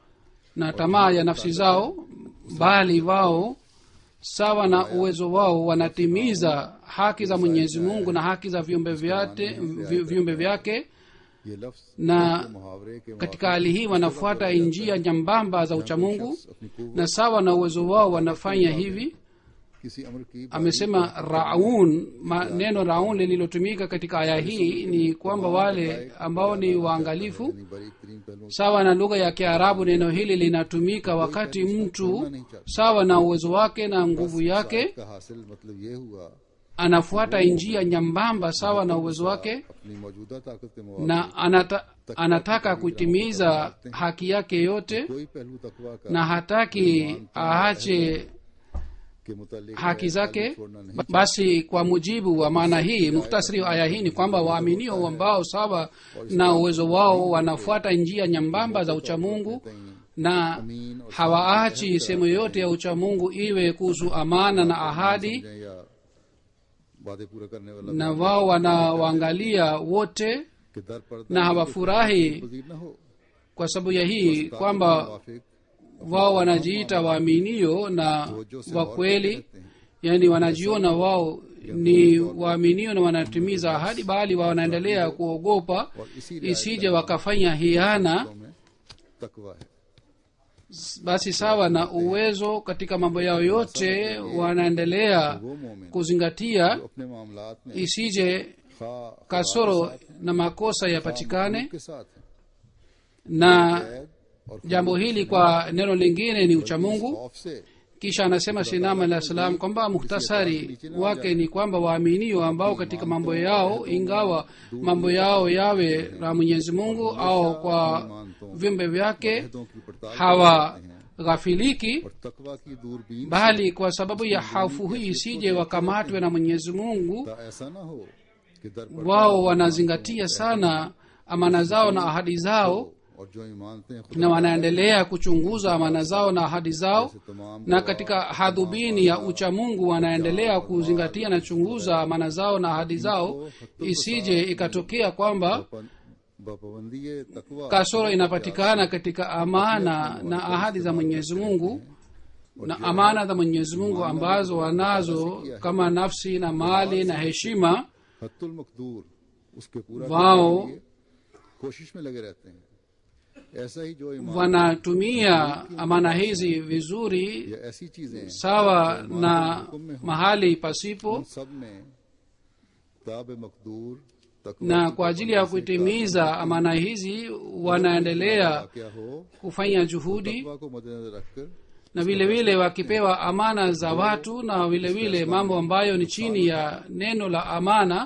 [SPEAKER 3] na tamaa ya nafsi zao bali wao sawa na uwezo wao wanatimiza haki za mwenyezi mungu na haki za viumbe vyate vi- viumbe vyake
[SPEAKER 2] ये लफ्ज
[SPEAKER 3] na
[SPEAKER 2] मुहावरे के
[SPEAKER 3] katika hali hii wanafuata njia nyambamba za uchamungu
[SPEAKER 2] अपनी कुव्वत
[SPEAKER 3] na sawa na uwezo wao wanafanya hivi
[SPEAKER 2] किसी अमर की
[SPEAKER 3] amesema raun ma, neno raun lililotumika katika aya hii ni kwamba wale ambao ni waangalifu
[SPEAKER 2] यानी बारीक तरीन पहलुओं
[SPEAKER 3] sawa na lugha ya kiarabu neno hili linatumika wakati mtu sawa na uwezo wake na nguvu yake
[SPEAKER 2] का हासिल मतलब ये हुआ
[SPEAKER 3] anafuata njia nyambamba sawa na uwezo wake
[SPEAKER 2] अपनी मौजूदा ताकत के मुआवजे
[SPEAKER 3] na anata, anataka kutimiza haki yake yote
[SPEAKER 2] कोई पहलू तकवा का
[SPEAKER 3] na hataki aache
[SPEAKER 2] के मुतालिक
[SPEAKER 3] haki zake
[SPEAKER 2] छोड़ना नहीं
[SPEAKER 3] Ba- basi kwa mujibu wa maana hii muktasari wa aya hii ni kwamba waaminio ambao sawa na uwezo wao wanafuata njia nyambamba za uchamungu na hawaachi sehemu yote ya uchamungu iwe kuhusu amana na ahadi
[SPEAKER 2] समझें या वादे पूरा करने वाला
[SPEAKER 3] na wao wanawaangalia wote
[SPEAKER 2] कि दर पर
[SPEAKER 3] na hawafurahi
[SPEAKER 2] पजीर न हो
[SPEAKER 3] kwa sababu ya hii kwamba
[SPEAKER 2] मुवाफिक
[SPEAKER 3] wao wanajiita waaminio na wakweli yaani wanajiona wao ni waaminio na wanatimiza ahadi bali wao wanaendelea kuogopa isije wakafanya hiana
[SPEAKER 2] में तकवा है
[SPEAKER 3] basi sawa na uwezo katika mambo yao yote wanaendelea
[SPEAKER 2] वो मोमिन
[SPEAKER 3] kuzingatia
[SPEAKER 2] जो अपने मामलात में
[SPEAKER 3] isije
[SPEAKER 2] खा
[SPEAKER 3] kasoro na makosa yapatikane
[SPEAKER 2] के साथ है
[SPEAKER 3] na
[SPEAKER 2] कैद और
[SPEAKER 3] jambo hili kwa neno lingine ni uchamungu
[SPEAKER 2] खौफ से
[SPEAKER 3] kisha anasema sinam alah salam kwamba muhtasari wake ni kwamba waaminio ambao katika mambo yao ingawa mambo yao yawe na mwenyezi mungu au kwa viumbe vyake
[SPEAKER 2] अहदों की पड़ताल
[SPEAKER 3] hawaghafiliki
[SPEAKER 2] और तकवा की दूरबीन
[SPEAKER 3] bali kwa sababu ya hafu hii isije wakamatwe na mwenyezi mungu
[SPEAKER 2] का ऐसा ना हो कि दर पर
[SPEAKER 3] wao wanazingatia sana amana zao na ahadi zao
[SPEAKER 2] और जो ईमानते हैं
[SPEAKER 3] na wanaendelea kuchunguza amana zao na ahadi zao na katika hadhubini ya uchamungu wanaendelea kuzingatia na chunguza amana zao na ahadi zao isije ikatokea kwamba
[SPEAKER 2] बपाबंदी तकवा
[SPEAKER 3] kasoro inapatikana katika amana na ahadi za mwenyezi mungu na amana za mwenyezi mungu ambazo wanazo kama nafsi na mali na heshima
[SPEAKER 2] हत्तुल मकदूर उसके पूरा
[SPEAKER 3] वाओ।
[SPEAKER 2] करने के लिए कोशिश में लगे रहते हैं ऐसा ही जो ईमान
[SPEAKER 3] wanatumia amana hizi vizuri
[SPEAKER 2] या ऐसी चीजें हैं,
[SPEAKER 3] sawa na mahali pasipo
[SPEAKER 2] उन सब में ताब मकदूर तकवा
[SPEAKER 3] na kwa ajili ya kutimiza amana hizi wanaendelea
[SPEAKER 2] क्या हो
[SPEAKER 3] kufanya juhudi
[SPEAKER 2] तकवा को मद्देनजर रखकर
[SPEAKER 3] na vile vile wakipewa amana za watu na vile vile mambo ambayo ni chini ya neno la amana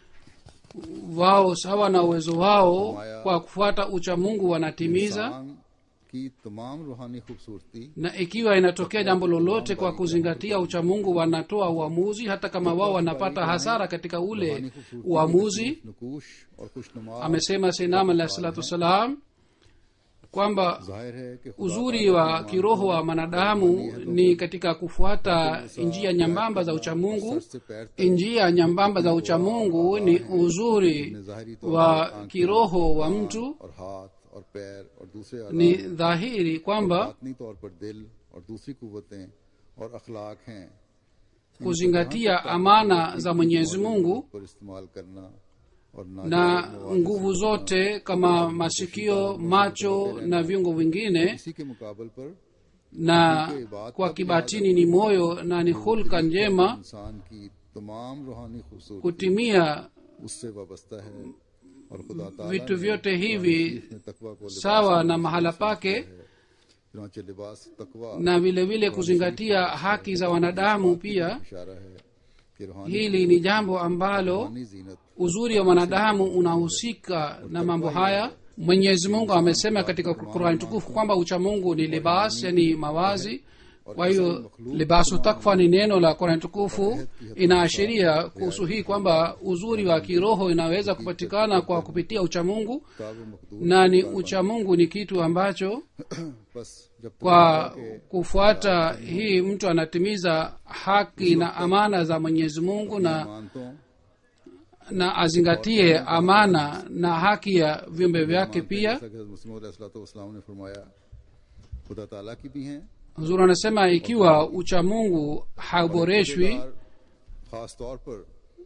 [SPEAKER 3] wao sawa na uwezo wao kwa kufuata uchamungu wanatimiza
[SPEAKER 2] इंसान की तमाम रूहानी खूबसूरती
[SPEAKER 3] na ikiwa inatokea jambo lolote kwa kuzingatia uchamungu wanatoa uamuzi hata kama wao wanapata hasara katika ule uamuzi
[SPEAKER 2] नकूश और खुशनुमा
[SPEAKER 3] amesema sinam alahi salatu wassalam kwamba
[SPEAKER 2] जाहिर है कि खुदा
[SPEAKER 3] uzuri wa kiroho wa mwanadamu ni katika kufuata njia nyambamba za uchamungu
[SPEAKER 2] से पैर तक
[SPEAKER 3] njia nyambamba za uchamungu ni uzuri
[SPEAKER 2] ज़ाहिरी तौर
[SPEAKER 3] wa kiroho wa mtu
[SPEAKER 2] और हाथ और पैर और दूसरे
[SPEAKER 3] ni
[SPEAKER 2] आज़ा
[SPEAKER 3] dhahiri kwamba
[SPEAKER 2] बातनी तौर पर दिल और दूसरी कुवतें और अखलाक हैं
[SPEAKER 3] kuzingatia amana za mwenyezi mungu
[SPEAKER 2] पर इस्तेमाल करना और
[SPEAKER 3] na
[SPEAKER 2] नाजायज
[SPEAKER 3] nguvu zote kama masikio macho na viungo vingine
[SPEAKER 2] इसी के मुकाबल पर
[SPEAKER 3] na kwa kibatini ni moyo na ni hulka njema
[SPEAKER 2] इंसान की तमाम रूहानी खूबसूरती
[SPEAKER 3] kutimia
[SPEAKER 2] उससे वाबस्ता है और खुदा ताला
[SPEAKER 3] vitu vyote hivi
[SPEAKER 2] ने तकवा को लिबास
[SPEAKER 3] sawa na mahala pake
[SPEAKER 2] चुनाचे लिबास तकवा
[SPEAKER 3] na vile vile kuzingatia haki za wanadamu pia
[SPEAKER 2] इशारा है कि रूहानी
[SPEAKER 3] hili ni jambo ambalo
[SPEAKER 2] रूहानी जीनत
[SPEAKER 3] uzuri wa mwanadamu unahusika na mambo haya mwenyezi mungu amesema katika qurani tukufu kwamba uchamungu ni libas yani mawazi kwa hiyo libasu takfa ni neno la qurani tukufu inaashiria kuhusu hii kwamba uzuri wa kiroho inaweza kupatikana kwa kupitia uchamungu
[SPEAKER 2] ताब मकदूर
[SPEAKER 3] na ni uchamungu ni kitu ambacho
[SPEAKER 2] बस जब तक
[SPEAKER 3] kwa kufuata hii mtu anatimiza haki na amana za mwenyezi mungu na
[SPEAKER 2] मानतों
[SPEAKER 3] na azingatie amana na haki ya viumbe vyake pia
[SPEAKER 2] जैसा कि हज़रत मुस्लिम ने फरमाया खुदा ताला की भी हैं
[SPEAKER 3] huzuri anasema ikiwa uchamungu hauboreshwi
[SPEAKER 2] और खास तौर पर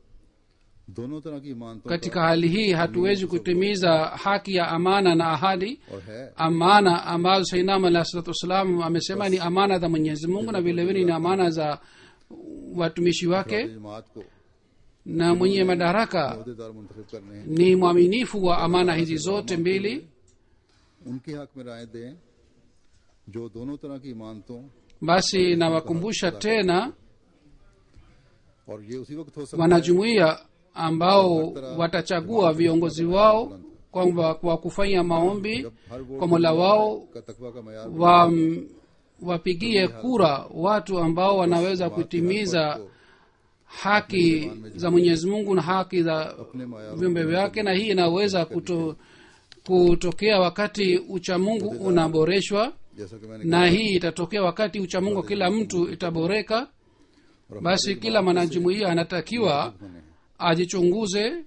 [SPEAKER 2] दोनों तरह की मानतों
[SPEAKER 3] katika hali hii hatuwezi kutimiza haki ya amana na ahadi
[SPEAKER 2] और है
[SPEAKER 3] amana ambazo sainam alah salatu wassalam amesema ni amana za mwenyezi mungu na vilevile ni amana za watumishi wake
[SPEAKER 2] जमात को
[SPEAKER 3] na mwenye madaraka
[SPEAKER 2] अहदेदार मुंतखब करने हैं
[SPEAKER 3] ni mwaminifu wa amana hizi zote mbili
[SPEAKER 2] उनके हक में राय दें जो दोनों तरह की मानतों
[SPEAKER 3] basi nawakumbusha tena
[SPEAKER 2] और ये उसी वक्त हो सकता है
[SPEAKER 3] wanajumuiya ambao watachagua viongozi wao kwamba kwa kufanya maombi
[SPEAKER 2] जब हर वोट
[SPEAKER 3] kwa mola wao
[SPEAKER 2] का तकवा का मैार
[SPEAKER 3] wa, wapigie kura watu ambao wanaweza kutimiza haki za mwenyezi mungu na haki za
[SPEAKER 2] अपने मैार
[SPEAKER 3] viumbe vyake na hii inaweza kuto, kutokea wakati uchamungu unaboreshwa
[SPEAKER 2] जैसा कि मैंने
[SPEAKER 3] na hii itatokea wakati uchamungu wa kila mtu itaboreka basi kila mwanajumuiya anatakiwa
[SPEAKER 2] बने
[SPEAKER 3] ajichunguze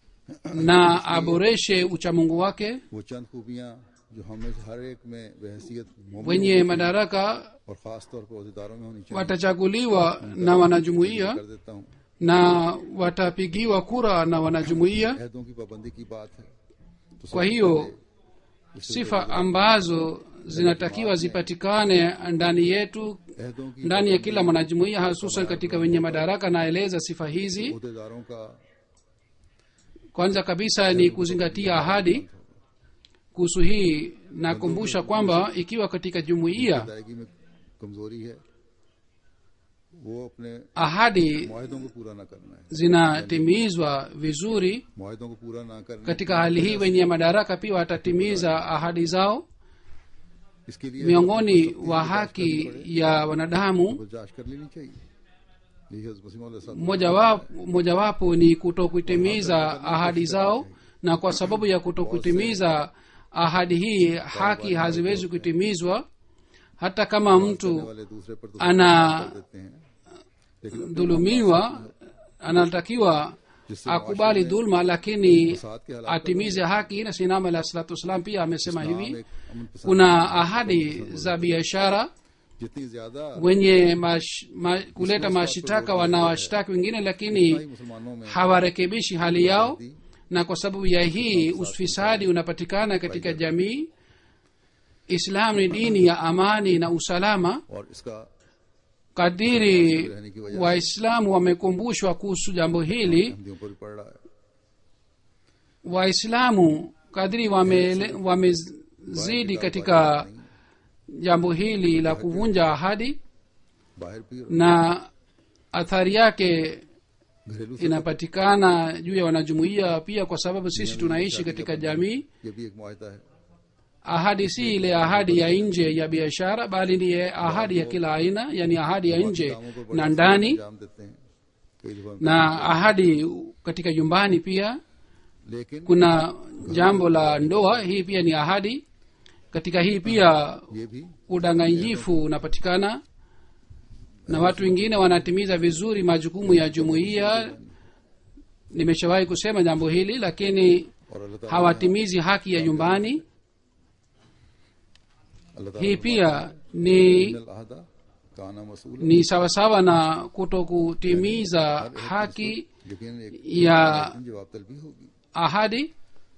[SPEAKER 3] na aboreshe uchamungu wake
[SPEAKER 2] वो चंद खूबियां जो हमें से हर एक में बहसीत मोमिन
[SPEAKER 3] wenye madaraka
[SPEAKER 2] और खास तौर पर अहदेदारों में होनी चाहिए
[SPEAKER 3] watachaguliwa na wanajumuiya
[SPEAKER 2] कर देता हूँ
[SPEAKER 3] na watapigiwa kura na wanajumuiya
[SPEAKER 2] अहदों की पाबंदी की बात है तो
[SPEAKER 3] kwa
[SPEAKER 2] सबसे
[SPEAKER 3] hiyo
[SPEAKER 2] पहले
[SPEAKER 3] sifa ambazo zinatakiwa zipatikane ndani yetu
[SPEAKER 2] अहदों की
[SPEAKER 3] ndani ya kila mwanajumuiya hususan katika wenye madaraka naeleza sifa hizi
[SPEAKER 2] अहदेदारों का
[SPEAKER 3] kwanza kabisa ni kuzingatia ahadi kuhusu hii nakumbusha kwamba ikiwa katika jumuiya
[SPEAKER 2] अदायगी में कमजोरी है वो अपने
[SPEAKER 3] ahadi
[SPEAKER 2] माहिदों को पूरा ना करना है
[SPEAKER 3] zinatimizwa vizuri
[SPEAKER 2] माहिदों को पूरा ना करना
[SPEAKER 3] katika hali hii wenye madaraka pia watatimiza ahadi zao
[SPEAKER 2] इसके लिए
[SPEAKER 3] miongoni wa haki ya wanadamu
[SPEAKER 2] गुजारिश कर लेनी चाहिए यही हज़रत मसीह मौला साहब
[SPEAKER 3] mojawapo mojawapo ni kutokutimiza ahadi zao na kwa sababu ya kutokutimiza ahadi hii haki haziwezi kutimizwa hata kama
[SPEAKER 2] करने
[SPEAKER 3] mtu
[SPEAKER 2] वाले दूसरे पर तो
[SPEAKER 3] ana
[SPEAKER 2] कर देते हैं लेकिन
[SPEAKER 3] dhulumiwa anatakiwa akubali dhulma lakini
[SPEAKER 2] साथ के हालात
[SPEAKER 3] atimize haki na sinama alah salatu wassalam pia amesema
[SPEAKER 2] नाम
[SPEAKER 3] hivi
[SPEAKER 2] एक अमन पसंद
[SPEAKER 3] kuna ahadi za biashara
[SPEAKER 2] जितनी ज्यादा
[SPEAKER 3] wenye mash, ma, kuleta mashitaka wanawashtaki wengine lakini
[SPEAKER 2] ही मुसलमानों में
[SPEAKER 3] hawarekebishi hali yao na kwa sababu ya hii ufisadi unapatikana katika jamii islam ni dini ya amani na usalama
[SPEAKER 2] और इसका
[SPEAKER 3] kadiri waislamu wamekumbushwa kuhusu jambo hili
[SPEAKER 2] हिंदियों पर भी पड़ रहा है
[SPEAKER 3] waislamu kadiri wamele- wamezidi katika jambo hili la kuvunja ahadi
[SPEAKER 2] बाहर भी और
[SPEAKER 3] na athari yake
[SPEAKER 2] घरेलू से
[SPEAKER 3] inapatikana juu ya wanajumuiya pia kwa sababu sisi tunaishi katika jamii
[SPEAKER 2] ये भी एक मुआहदा है
[SPEAKER 3] ahadi si ile ahadi ya nje ya biashara bali ni ahadi ya kila aina yani ahadi ya nje
[SPEAKER 2] कामों पर बड़े
[SPEAKER 3] na ndani
[SPEAKER 2] अंजाम देते हैं कई दफा
[SPEAKER 3] na ahadi katika nyumbani pia
[SPEAKER 2] लेकिन
[SPEAKER 3] kuna jambo la ndoa hii pia ni ahadi katika hii pia
[SPEAKER 2] ये भी
[SPEAKER 3] udanganyifu unapatikana na watu wengine wanatimiza vizuri majukumu ya jumuiya nimeshawahi kusema jambo hili lakini
[SPEAKER 2] और अल्लाह ताला
[SPEAKER 3] hawatimizi haki ya nyumbani
[SPEAKER 2] अल्लाह ताला
[SPEAKER 3] hii pia ni
[SPEAKER 2] इन अहदा काना मसूल
[SPEAKER 3] ni sawasawa na kuto kutimiza haki
[SPEAKER 2] लेकिन एक
[SPEAKER 3] ya
[SPEAKER 2] जवाब तलबी होगी
[SPEAKER 3] ahadi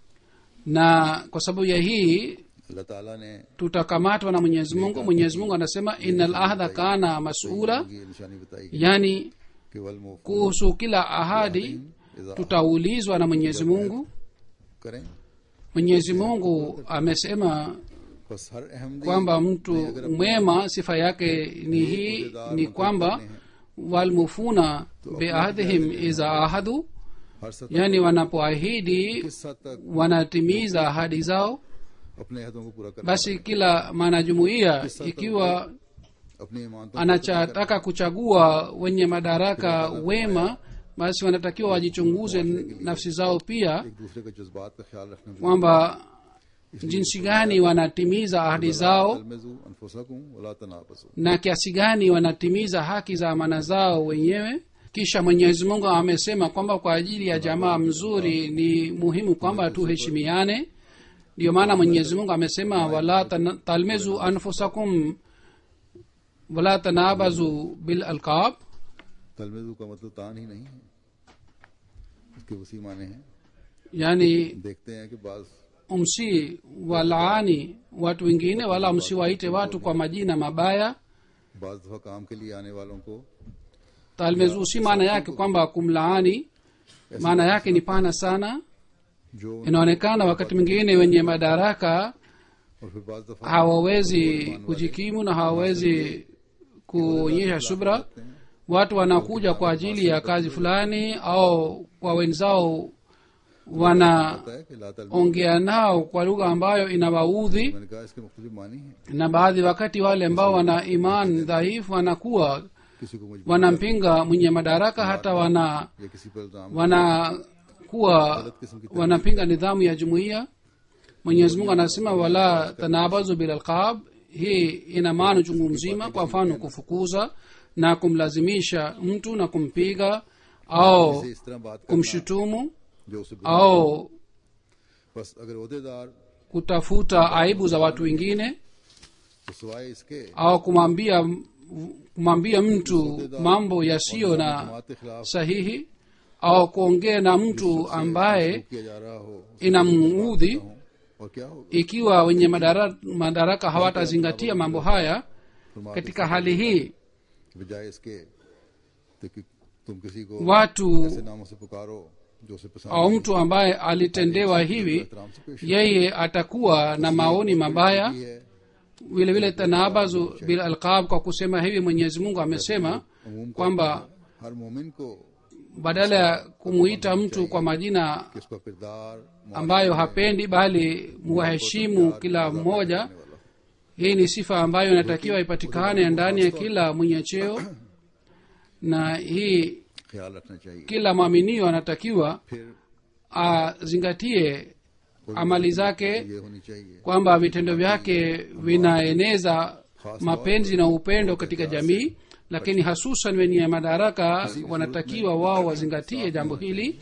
[SPEAKER 3] na kwa sababu ya hii
[SPEAKER 2] अल्लाह ताला ने
[SPEAKER 3] tutakamatwa na mwenyezi mungu mwenyezi mungu anasema ina lahda kana masula
[SPEAKER 2] ये निशानी बताई
[SPEAKER 3] yani
[SPEAKER 2] कि वल मुफ
[SPEAKER 3] kuhusu kila ahadi tutaulizwa na mwenyezi mungu
[SPEAKER 2] करें
[SPEAKER 3] mwenyezi mungu amesema
[SPEAKER 2] बस हर Ahmadi
[SPEAKER 3] kwamba mtu mwema sifa yake ni hii ni kwamba walmufuna biahdihim iza ahadu
[SPEAKER 2] हर सतह
[SPEAKER 3] yani wanapoahidi
[SPEAKER 2] किस हद तक
[SPEAKER 3] wanatimiza ahadi zao
[SPEAKER 2] अपने अहदों को पूरा करना
[SPEAKER 3] basi kila mwanajumuiya ikiwa
[SPEAKER 2] अपनी ईमानतों
[SPEAKER 3] anachataka kuchagua wenye madaraka wema basi wanatakiwa wajichunguze nafsi zao pia
[SPEAKER 2] एक दूसरे के जज्बात का ख्याल रखने में
[SPEAKER 3] kwamba jinsi gani wanatimiza ahadi zao
[SPEAKER 2] तलमजू अनफुसकुम वला तनाफसू
[SPEAKER 3] na kiasi gani wanatimiza haki za amana zao wenyewe kisha mwenyezi mungu amesema kwamba kwa ajili ya jamaa mzuri ni muhimu kwamba tuheshimiane ndiyo maana mwenyezi mungu amesema wala tana- talmizu anfusakum wala tanabazu bil alqab
[SPEAKER 2] तलमजू का मतलब तान ही नहीं है इसके वसी माने हैं
[SPEAKER 3] yani
[SPEAKER 2] देखते हैं कि बाज
[SPEAKER 3] msi walaani watu wengine wala msiwaite watu kwa majina mabaya
[SPEAKER 2] बाज दफा काम के लिए आने वालों को
[SPEAKER 3] talmezu si maana yake kwamba kumlaani maana yake ni pana sana
[SPEAKER 2] जो
[SPEAKER 3] inaonekana wakati mwingine wenye madaraka
[SPEAKER 2] और फिर बाज दफा
[SPEAKER 3] hawawezi kujikimu na hawawezi kuonyesha subra watu wanakuja kwa ajili ya kazi fulani au kwa wenzao wanaongea
[SPEAKER 2] होता है कि ला तलमजू
[SPEAKER 3] nao kwa lugha ambayo inawaudhi
[SPEAKER 2] मैंने कहा इसके मुख्तलिफ मानी है
[SPEAKER 3] na baadhi wakati wale ambao wana iman dhaifu wanakuwa
[SPEAKER 2] किसी को मजबूर
[SPEAKER 3] wanampinga mwenye madaraka hata wana
[SPEAKER 2] या किसी पर इल्जाम
[SPEAKER 3] wanakuwa wanapinga nidhamu ya jumuiya mwenyezi mungu anasema wala tanabazu bilalqab hii ina maana chungu mzima kwa mfano kufukuza na kumlazimisha mtu na kumpiga au
[SPEAKER 2] से इस तरह बात करना
[SPEAKER 3] kumshutumu
[SPEAKER 2] जो उसे बुरा-
[SPEAKER 3] au
[SPEAKER 2] बस अगर अहदेदार
[SPEAKER 3] kutafuta aibu za watu wengine
[SPEAKER 2] तो सिवाय इसके
[SPEAKER 3] au kumwambia kumwambia mtu mambo yasiyo na
[SPEAKER 2] जमात के खिलाफ
[SPEAKER 3] sahihi au kuongea na mtu ambaye
[SPEAKER 2] किया जा रहा हो
[SPEAKER 3] inamuudhi
[SPEAKER 2] और क्या होगा
[SPEAKER 3] ikiwa wenye madara, madaraka hawatazingatia mambo haya
[SPEAKER 2] फरमाते
[SPEAKER 3] katika hali hii
[SPEAKER 2] कि बजाय इसके तो कि तुम किसी को
[SPEAKER 3] watu
[SPEAKER 2] ऐसे नामों से पुकारो जो उसे पसंद
[SPEAKER 3] au mtu ambaye alitendewa hivi
[SPEAKER 2] एहतराम से पेश
[SPEAKER 3] yeye atakuwa na maoni mabaya
[SPEAKER 2] की है
[SPEAKER 3] vile vile tanabazu bil alqab kwa kusema hivi mwenyezi mungu amesema
[SPEAKER 2] अमूम का
[SPEAKER 3] kwamba
[SPEAKER 2] हर मोमिन को
[SPEAKER 3] badala ya kumuita mtu kwa majina
[SPEAKER 2] कि उसका किरदार
[SPEAKER 3] ambayo hapendi bali muwaheshimu kila mmoja hii ni sifa ambayo inatakiwa ipatikane ndani ya kila mwenye cheo na hii
[SPEAKER 2] ख्याल रखना चाहिए
[SPEAKER 3] kila mwaminio anatakiwa
[SPEAKER 2] फिर
[SPEAKER 3] azingatie amali zake
[SPEAKER 2] ये होनी चाहिए
[SPEAKER 3] kwamba vitendo vyake vinaeneza mapenzi na upendo katika jamii lakini hasusan wenye madaraka wanatakiwa wao wazingatie jambo hili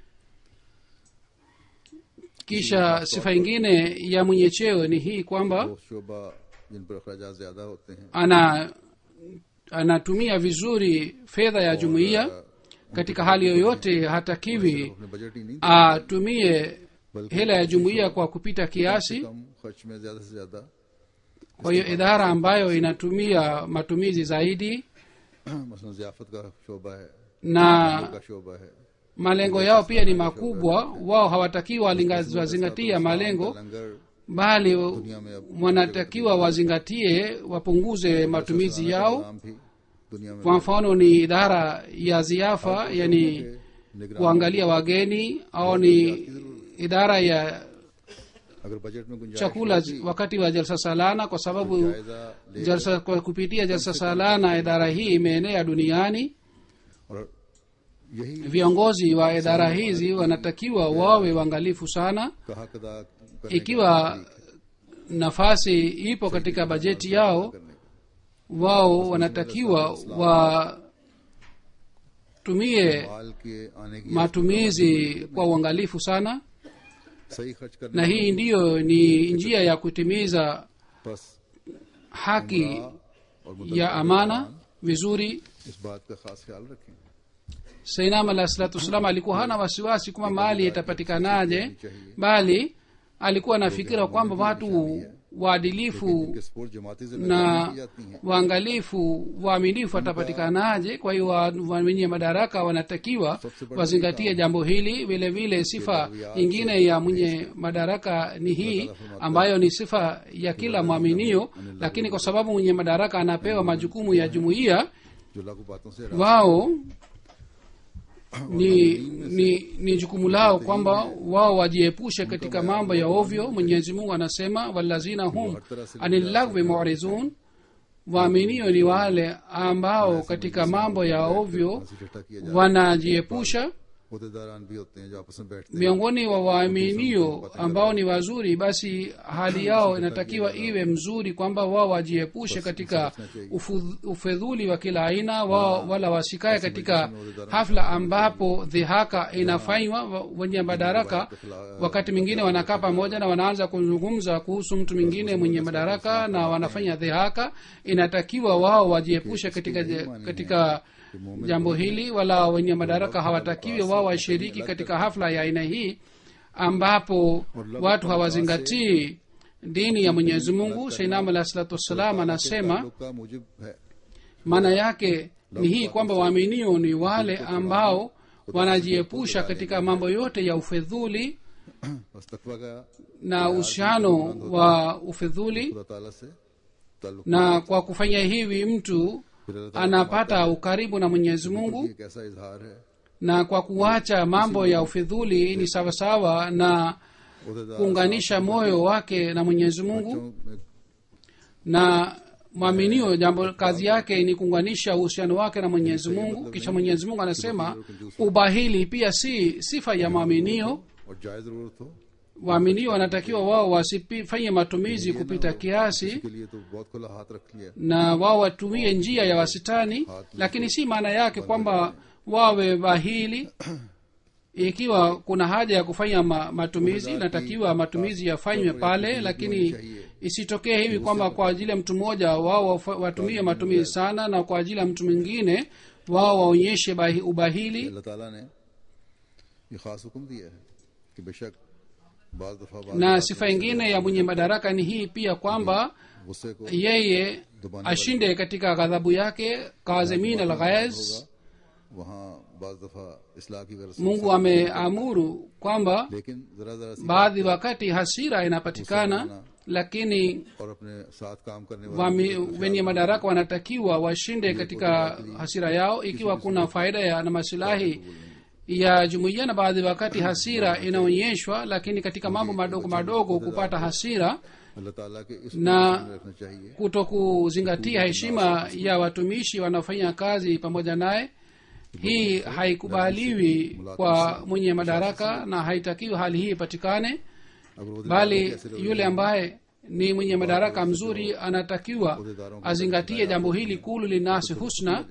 [SPEAKER 3] kisha sifa ingine ya mwenye cheo ni hii kwamba
[SPEAKER 2] वो शोबा जिन पर अखराज ज्यादा होते हैं
[SPEAKER 3] ana anatumia vizuri fedha ya jumuiya katika hali yoyote hatakiwi
[SPEAKER 2] अपने budget ही नहीं
[SPEAKER 3] atumie hela ya jumuiya kwa kupita kiasi
[SPEAKER 2] कम खर्च में ज्यादा से ज्यादा
[SPEAKER 3] kwa hiyo idara ambayo inatumia matumizi zaidi
[SPEAKER 2] मसलन जियाफत का शोबा है
[SPEAKER 3] na
[SPEAKER 2] का शोबा है
[SPEAKER 3] malengo yao pia ni makubwa wao hawatakiwa walinga- wazingatia malengo
[SPEAKER 2] लंगर
[SPEAKER 3] bali wanatakiwa wazingatie wapunguze matumizi yao
[SPEAKER 2] नाम भी दुनिया में
[SPEAKER 3] kwa mfano ni idara ya ziafa yani
[SPEAKER 2] निगरान
[SPEAKER 3] kuangalia wageni au ni idara ya
[SPEAKER 2] अगर बजट में गुंजाइश
[SPEAKER 3] chakula wakati wa jalsa salana kwa sababu
[SPEAKER 2] जायजा ले
[SPEAKER 3] jalsa kwa kupitia jalsa salana idara hii imeenea duniani
[SPEAKER 2] और यही
[SPEAKER 3] viongozi wa idara hizi wanatakiwa wawe waangalifu sana
[SPEAKER 2] कहा कदा करने
[SPEAKER 3] ikiwa nafasi ipo katika bajeti yao wao wanatakiwa watumie
[SPEAKER 2] माल के आने की
[SPEAKER 3] matumizi kwa uangalifu sana
[SPEAKER 2] सही खर्च करने
[SPEAKER 3] na hii ndiyo ni njia ya kutimiza
[SPEAKER 2] बस
[SPEAKER 3] haki
[SPEAKER 2] और मुद्दा
[SPEAKER 3] ya amana vizuri
[SPEAKER 2] इस बात का खास ख्याल रखें
[SPEAKER 3] sainam alah salatu wassalam alikuwa hana wasiwasi kwamba mali itapatikanaje bali alikuwa na fikira kwamba watu waadilifu
[SPEAKER 2] कि स्पोर्ट जमाती से
[SPEAKER 3] na
[SPEAKER 2] की जाती हैं
[SPEAKER 3] waangalifu waaminifu watapatikanaje kwa hiyo wa- wa- wenye madaraka wanatakiwa wazingatie jambo hili vile vile sifa nyingine ya mwenye madaraka ni hii ambayo ni sifa ya kila mwaminio lakini kwa sababu mwenye madaraka anapewa majukumu ya jumuiya
[SPEAKER 2] जो लागू बातों से
[SPEAKER 3] wao ni ni ni jukumu lao kwamba wao wajiepushe katika mambo ya ovyo mwenyezi mungu anasema walazina hum anillagwi murizun waaminio ni wale ambao katika mambo ya ovyo
[SPEAKER 2] इकट्ठा किया जाए
[SPEAKER 3] wanajiepusha
[SPEAKER 2] अहदेदारान भी होते हैं जो आपस में बैठते हैं
[SPEAKER 3] miongoni wa waaminio ambao ni wazuri basi hali yao inatakiwa iwe mzuri kwamba wao wajiepushe katika ufu- ufedhuli wa kila aina wao wala wasikae katika hafla ambapo dhihaka inafanywa wa- wenye madaraka wakati mwingine wanakaa pamoja na wanaanza kuzungumza kuhusu mtu mwingine mwenye madaraka na wanafanya dhihaka inatakiwa wao wajiepushe katika, katika jambo hili wala wenye madaraka hawatakiwi wao washiriki katika hafla ya aina hii ambapo watu hawazingatii dini ya mwenyezi mungu sainam alah salatu wassalam anasema
[SPEAKER 2] ताल्लुक का मुजिब है
[SPEAKER 3] maana yake ni hii kwamba waaminio ni wale ambao wanajiepusha katika mambo yote ya ufedhuli
[SPEAKER 2] बस तकवा का
[SPEAKER 3] na uhusiano wa ufedhuli
[SPEAKER 2] खुदा ताला से ताल्लुक
[SPEAKER 3] na kwa kufanya hivi mtu
[SPEAKER 2] फिर अल्लाह ताला
[SPEAKER 3] anapata ukaribu na mwenyezi mungu
[SPEAKER 2] की एक ऐसा इजहार है
[SPEAKER 3] na kwa kuacha mambo ya ufidhuli ni sawasawa na
[SPEAKER 2] अहदेदार
[SPEAKER 3] kuunganisha moyo wake na mwenyezi mungu
[SPEAKER 2] में
[SPEAKER 3] na mwaminio jambo kazi yake ni kuunganisha uhusiano wake na mwenyezi mungu kisha mwenyezi mungu anasema ubahili pia si sifa ya mwaminio
[SPEAKER 2] और जायज जरूरत हो
[SPEAKER 3] waaminio wanatakiwa wao wasifanye matumizi kupita kiasi
[SPEAKER 2] के लिए तो बहुत खुला हाथ रख लिया
[SPEAKER 3] na wao watumie njia ya wasitani lakini si maana yake kwamba wawe bahili ikiwa kuna haja ya kufanya ma, matumizi natakiwa matumizi yafanywe pale lakini isitokee hivi kwamba kwa ajili ya mtu mmoja wao wafa- watumie matumizi sana na kwa ajili ya mtu mwingine wao waonyeshe bahi, ubahili
[SPEAKER 2] अल्लाह ताला ने ये खास हुक्म दिया है कि बेशक बाज दफा बाज
[SPEAKER 3] na sifa ingine ya mwenye madaraka ni hii pia kwamba
[SPEAKER 2] गुस्से को
[SPEAKER 3] yeye ashinde katika ghadhabu yake kazimin alghaiz
[SPEAKER 2] वहाँ बाज दफा इसलाह की गरज से
[SPEAKER 3] mungu ameamuru kwamba
[SPEAKER 2] लेकिन जरा जरा सी
[SPEAKER 3] baadhi wakati hasira inapatikana lakini
[SPEAKER 2] और अपने साथ काम करने वाले
[SPEAKER 3] wami, wenye madaraka wanatakiwa washinde katika hasira yao ikiwa kuna faida ya na masilahi ya jumuiya na baadhi wakati hasira inaonyeshwa lakini katika mambo madogo madogo kupata hasira
[SPEAKER 2] अल्लाह ताला के इस
[SPEAKER 3] ना
[SPEAKER 2] position में रखना चाहिए
[SPEAKER 3] kuto kuzingatia heshima ya watumishi wanaofanya kazi pamoja naye hii haikubaliwi kwa mwenye madaraka na haitakiwi hali hii ipatikane
[SPEAKER 2] अगर वो
[SPEAKER 3] bali yule ambaye ni mwenye madaraka mzuri anatakiwa azingatie jambo hili kulu linasi husna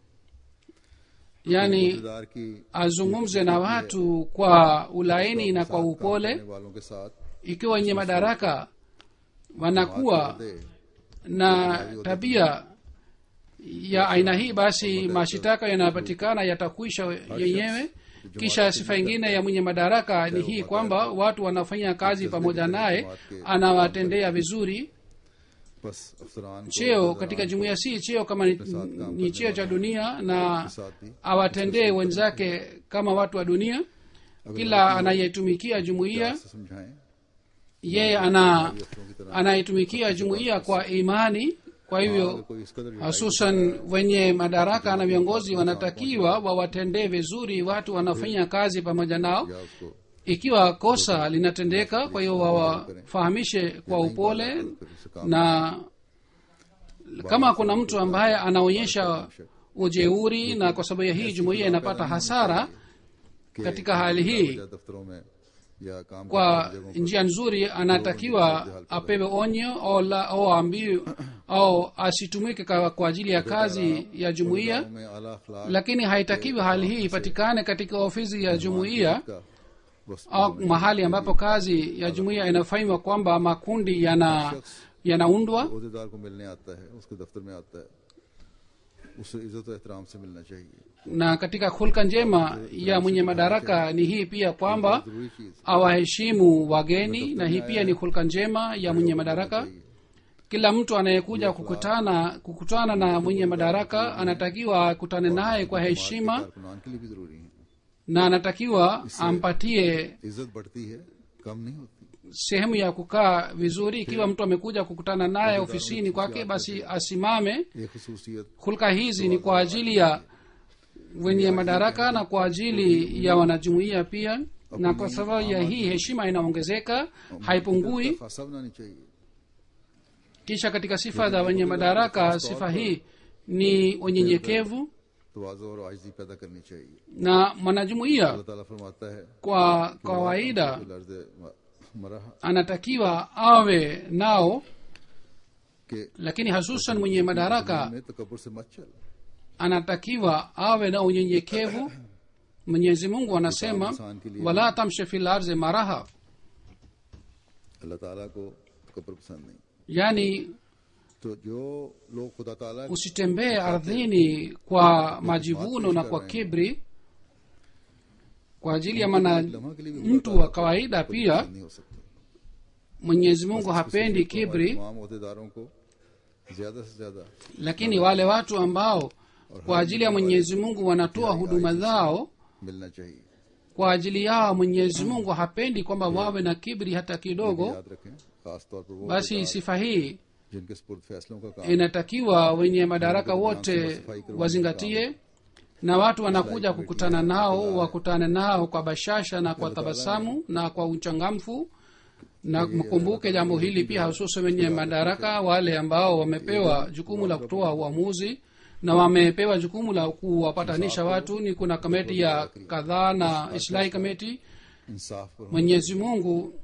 [SPEAKER 3] yani
[SPEAKER 2] दार की
[SPEAKER 3] azungumze na watu kwa ulaini na kwa upole
[SPEAKER 2] करने वालों के साथ
[SPEAKER 3] ikiwa wenye madaraka wanakuwa
[SPEAKER 2] दे
[SPEAKER 3] na tabia ya aina hii basi mashitaka yanayopatikana yatakwisha yenyewe kisha sifa ingine ya mwenye madaraka ni hii kwamba watu wanafanya kazi pamoja naye anawatendea vizuri
[SPEAKER 2] बस अफसरान को
[SPEAKER 3] cheo katika jumuiya si cheo kama ni, ni cheo cha dunia na awatendee wenzake kama watu wa dunia kila anayetumikia jumuiya
[SPEAKER 2] से समझाएं
[SPEAKER 3] yeye ana anayetumikia jumuiya kwa imani kwa hivyo
[SPEAKER 2] कोई इस कदर
[SPEAKER 3] hususan wenye madaraka na viongozi wanatakiwa wawatendee vizuri watu wanafanya kazi pamoja nao
[SPEAKER 2] या उसको
[SPEAKER 3] ikiwa kosa linatendeka kwa hiyo wawafahamishe kwa upole na kama kuna mtu ambaye anaonyesha ujeuri na kwa sababu ya hii jumuiya inapata hasara katika hali hii
[SPEAKER 2] या दफ्तरों में या काम
[SPEAKER 3] kwa njia nzuri anatakiwa apewe onyo au, la, au ambiwe au asitumike kwa, kwa ajili ya kazi ya jumuiya
[SPEAKER 2] में आला अखलाक
[SPEAKER 3] lakini haitakiwi hali hii ipatikane katika ofisi ya jumuiya
[SPEAKER 2] का बस
[SPEAKER 3] au mahali ambapo kazi ya jumuiya inafanywa kwamba makundi yana yanaundwa
[SPEAKER 2] अहदेदार को मिलने आता है उसके दफ्तर में आता है उसे इज्जत और एहतराम से मिलना चाहिए
[SPEAKER 3] na katika hulka njema ya mwenye madaraka ni hii pia kwamba
[SPEAKER 2] जरूरी चीज
[SPEAKER 3] awaheshimu wageni na hii pia ni hulka njema ya mwenye madaraka kila mtu anayekuja kukutana kukutana na mwenye madaraka anatakiwa akutane naye kwa heshima
[SPEAKER 2] कारकुनान के लिए भी जरूरी है
[SPEAKER 3] na anatakiwa ampatie
[SPEAKER 2] इज्जत बढ़ती है कम नहीं होती
[SPEAKER 3] sehemu ya kukaa vizuri ikiwa mtu amekuja kukutana naye ofisini kwake basi asimame
[SPEAKER 2] ये खसूसियत
[SPEAKER 3] hulka hizi ni kwa ajili ya wenye madaraka na kwa ajili ya wanajumuiya pia na kwa sababu ya hii heshima inaongezeka haipungui
[SPEAKER 2] खासा बनानी चाहिए
[SPEAKER 3] kisha katika sifa za wenye madaraka sifa hii ni unyenyekevu
[SPEAKER 2] तवाज़ो और आजिज़ी पैदा करनी चाहिए
[SPEAKER 3] na mwanajumuiya
[SPEAKER 2] अल्लाह ताला फरमाता है
[SPEAKER 3] kwa kawaida
[SPEAKER 2] लर्ज मरह
[SPEAKER 3] anatakiwa awe nao
[SPEAKER 2] के
[SPEAKER 3] lakini hasusan mwenye madaraka
[SPEAKER 2] में तकबर से मत चल
[SPEAKER 3] anatakiwa awe na unyenyekevu mwenyezi mungu anasema wala tamshi fil arzi maraha
[SPEAKER 2] अल्लाह ताला को तकबर पसंद नहीं
[SPEAKER 3] yani
[SPEAKER 2] तो जो लोग खुदा ताला
[SPEAKER 3] usitembee ardhini kwa majivuno na kwa kibri kwa ajili ya mana
[SPEAKER 2] लम्हा के लिए भी
[SPEAKER 3] mtu wa kawaida pia
[SPEAKER 2] नहीं हो सकते
[SPEAKER 3] mwenyezi mungu hapendi kibri
[SPEAKER 2] तमाम अहदेदारों को ज्यादा से ज्यादा
[SPEAKER 3] lakini wale watu ambao kwa ajili ya mwenyezi mungu wanatoa huduma zao
[SPEAKER 2] मिलना चाहिए
[SPEAKER 3] kwa ajili yao mwenyezi mungu hapendi kwamba wawe na kibri hata kidogo
[SPEAKER 2] याद रखें खास तौर पर वो
[SPEAKER 3] basi sifa hii
[SPEAKER 2] जिनके स्पुर्द फैसलों का काम
[SPEAKER 3] inatakiwa wenye madaraka wote wazingatie na watu wanakuja kukutana nao wakutane nao kwa bashasha na kwa tabasamu na kwa uchangamfu na mkumbuke jambo hili pia hususan wenye madaraka wale ambao wamepewa jukumu la kutoa uamuzi na wamepewa jukumu la kuwapatanisha watu ni kuna kameti ya kadhaa na islahi kameti
[SPEAKER 2] इंसाफ पर होना
[SPEAKER 3] mwenyezi mungu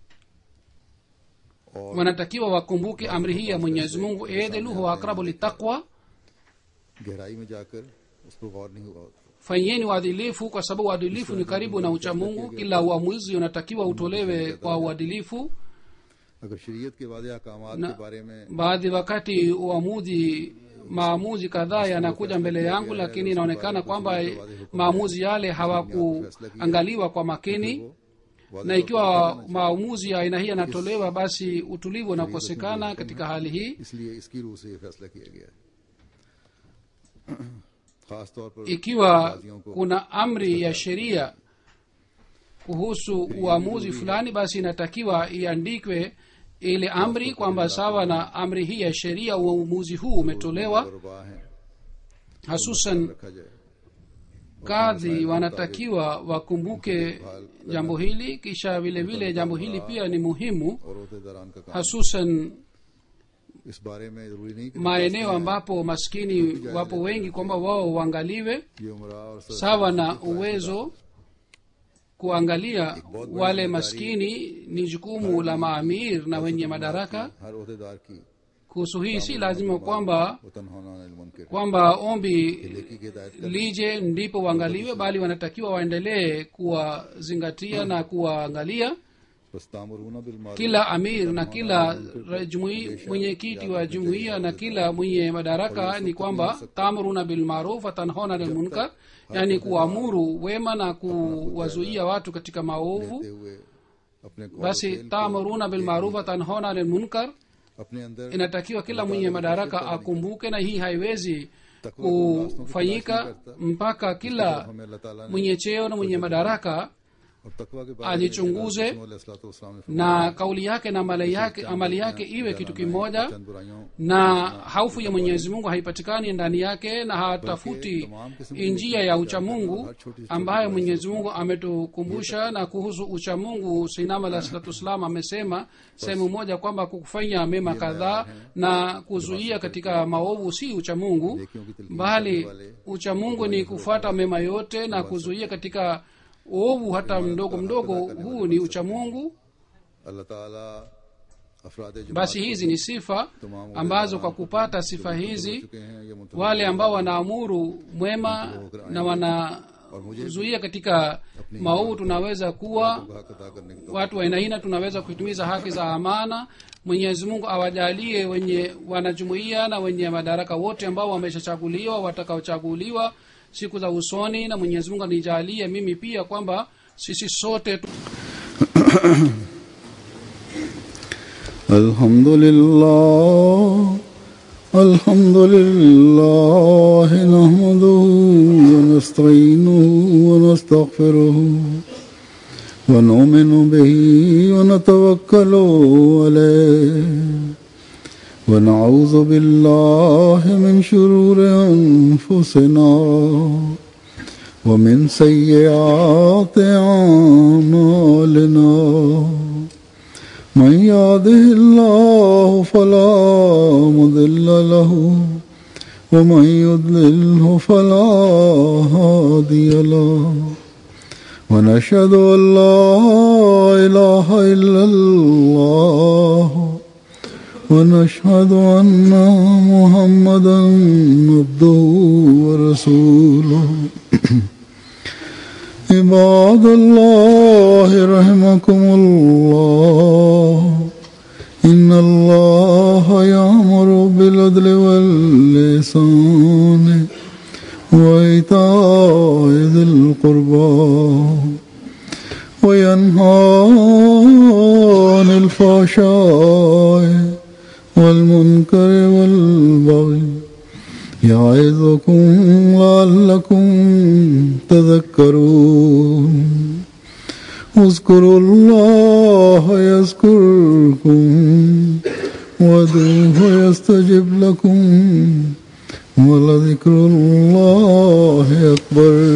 [SPEAKER 2] और
[SPEAKER 3] wanatakiwa wakumbuke amri hii ya mwenyezi mungu edheluhu akrabu litaqwa
[SPEAKER 2] गहराई में जाकर उस पर गौर नहीं हुआ होता
[SPEAKER 3] fanyeni uadilifu kwa sababu uadilifu ni karibu na uchamungu kila uamuzi unatakiwa utolewe kwa uadilifu
[SPEAKER 2] अगर शरीयत के वादे अहकामात
[SPEAKER 3] ना-
[SPEAKER 2] के बारे में
[SPEAKER 3] baadhi wakati uamuzi maamuzi kadhaa yanakuja mbele yangu lakini inaonekana kwamba maamuzi yale hawakuangaliwa kwa makini
[SPEAKER 2] वो वादे
[SPEAKER 3] na ikiwa maamuzi ya aina hii yanatolewa basi utulivu unakosekana katika hali hii
[SPEAKER 2] इसलिए इसकी रूह से ये फैसला किया गया है खास तौर पर
[SPEAKER 3] ikiwa kuna amri ya sheria kuhusu uamuzi fulani basi inatakiwa iandikwe ile amri kwamba sawa na amri hii ya sheria uamuzi huu umetolewa
[SPEAKER 2] गुरबा है
[SPEAKER 3] hasusan
[SPEAKER 2] रखा जाए
[SPEAKER 3] kadhi wanatakiwa wakumbuke jambo hili kisha vile vile jambo hili pia ni muhimu
[SPEAKER 2] और अहदेदारान का काम
[SPEAKER 3] hasusan
[SPEAKER 2] इस बारे में जरूरी नहीं कि
[SPEAKER 3] maeneo ambapo maskini wapo wengi kwamba wao uangaliwe
[SPEAKER 2] ये उमरा और सर
[SPEAKER 3] sawa na uwezo kuangalia wale maskini ni jukumu la maamir na wenye madaraka
[SPEAKER 2] हर अहदेदार की
[SPEAKER 3] kuhusu hii si lazima kwamba
[SPEAKER 2] वतन होना मुनकर
[SPEAKER 3] kwamba ombi
[SPEAKER 2] की हिदायत
[SPEAKER 3] lije ndipo waangaliwe bali wanatakiwa waendelee kuwazingatia na kuwaangalia
[SPEAKER 2] बस तामरूना बिल मारूफ
[SPEAKER 3] kila amir na kila ra- jumui- mwenyekiti wa jumuiya na kila mwenye madaraka ni kwamba tamruna bilmaruf watanhona lilmunkar yani kuamuru wema na kuwazuia watu katika maovu
[SPEAKER 2] करते हुए अपने Kaul
[SPEAKER 3] basi tamruna bilmaruf watanhona lilmunkar
[SPEAKER 2] अपने अंदर
[SPEAKER 3] inatakiwa kila mwenye madaraka akumbuke na hii haiwezi kufanyika mpaka kila
[SPEAKER 2] हमें अल्लाह ताला ने
[SPEAKER 3] mwenye cheo na mwenye madaraka
[SPEAKER 2] और तकवा के बारे
[SPEAKER 3] ajichunguze
[SPEAKER 2] में
[SPEAKER 3] na kauli yake na amali yake, amali yake iwe kitu kimoja
[SPEAKER 2] चंद बुराइयों
[SPEAKER 3] na haufu ya mwenyezi mungu haipatikani ndani yake na hatafuti njia ya uchamungu ambayo mwenyezi mungu ametukumbusha na kuhusu uchamungu sinam alah salatu wassalam amesema sehemu moja kwamba kufanya mema kadhaa na kuzuia katika maovu si uchamungu bali uchamungu ni kufuata mema yote na kuzuia katika ovu hata mdogo mdogo huu ni uchamungu
[SPEAKER 2] अल्लाह ताला अफराद जमात
[SPEAKER 3] basi hizi ni sifa ambazo kwa kupata sifa hizi
[SPEAKER 2] चुके हैं ये मुतल
[SPEAKER 3] wale ambao wanaamuru mwema na wanazuia katika maovu tunaweza kuwa
[SPEAKER 2] हक अदा करने की
[SPEAKER 3] watu wa aina hina tunaweza kuhitimiza haki za amana mwenyezi mungu awajalie wenye wanajumuia na wenye madaraka wote ambao wameshachaguliwa watakaochaguliwa siku za usoni na mwenyezi mungu anijalie mimi pia kwamba sisi sote tu
[SPEAKER 2] الحمد لله الحمد لله نحمده ونستعينه ونستغفره ونؤمن به ونتوكل عليه ونعوذ بالله من شرور انفسنا ومن سيئات اعمالنا من يهده الله فلا مضل له ومن يضلله فلا هادي له ونشهد ان لا اله الا الله ونشهد ان محمدا عبده ورسوله عباد الله رحمكم الله إن الله يأمر بالعدل واللسان وإيتاء ذي القربى وينهى عن الفحشاء والمنكر والبغي يعظكم لعلكم تذكرون اذكروا الله يذكركم وادعوه يستجب لكم ولذكر الله أكبر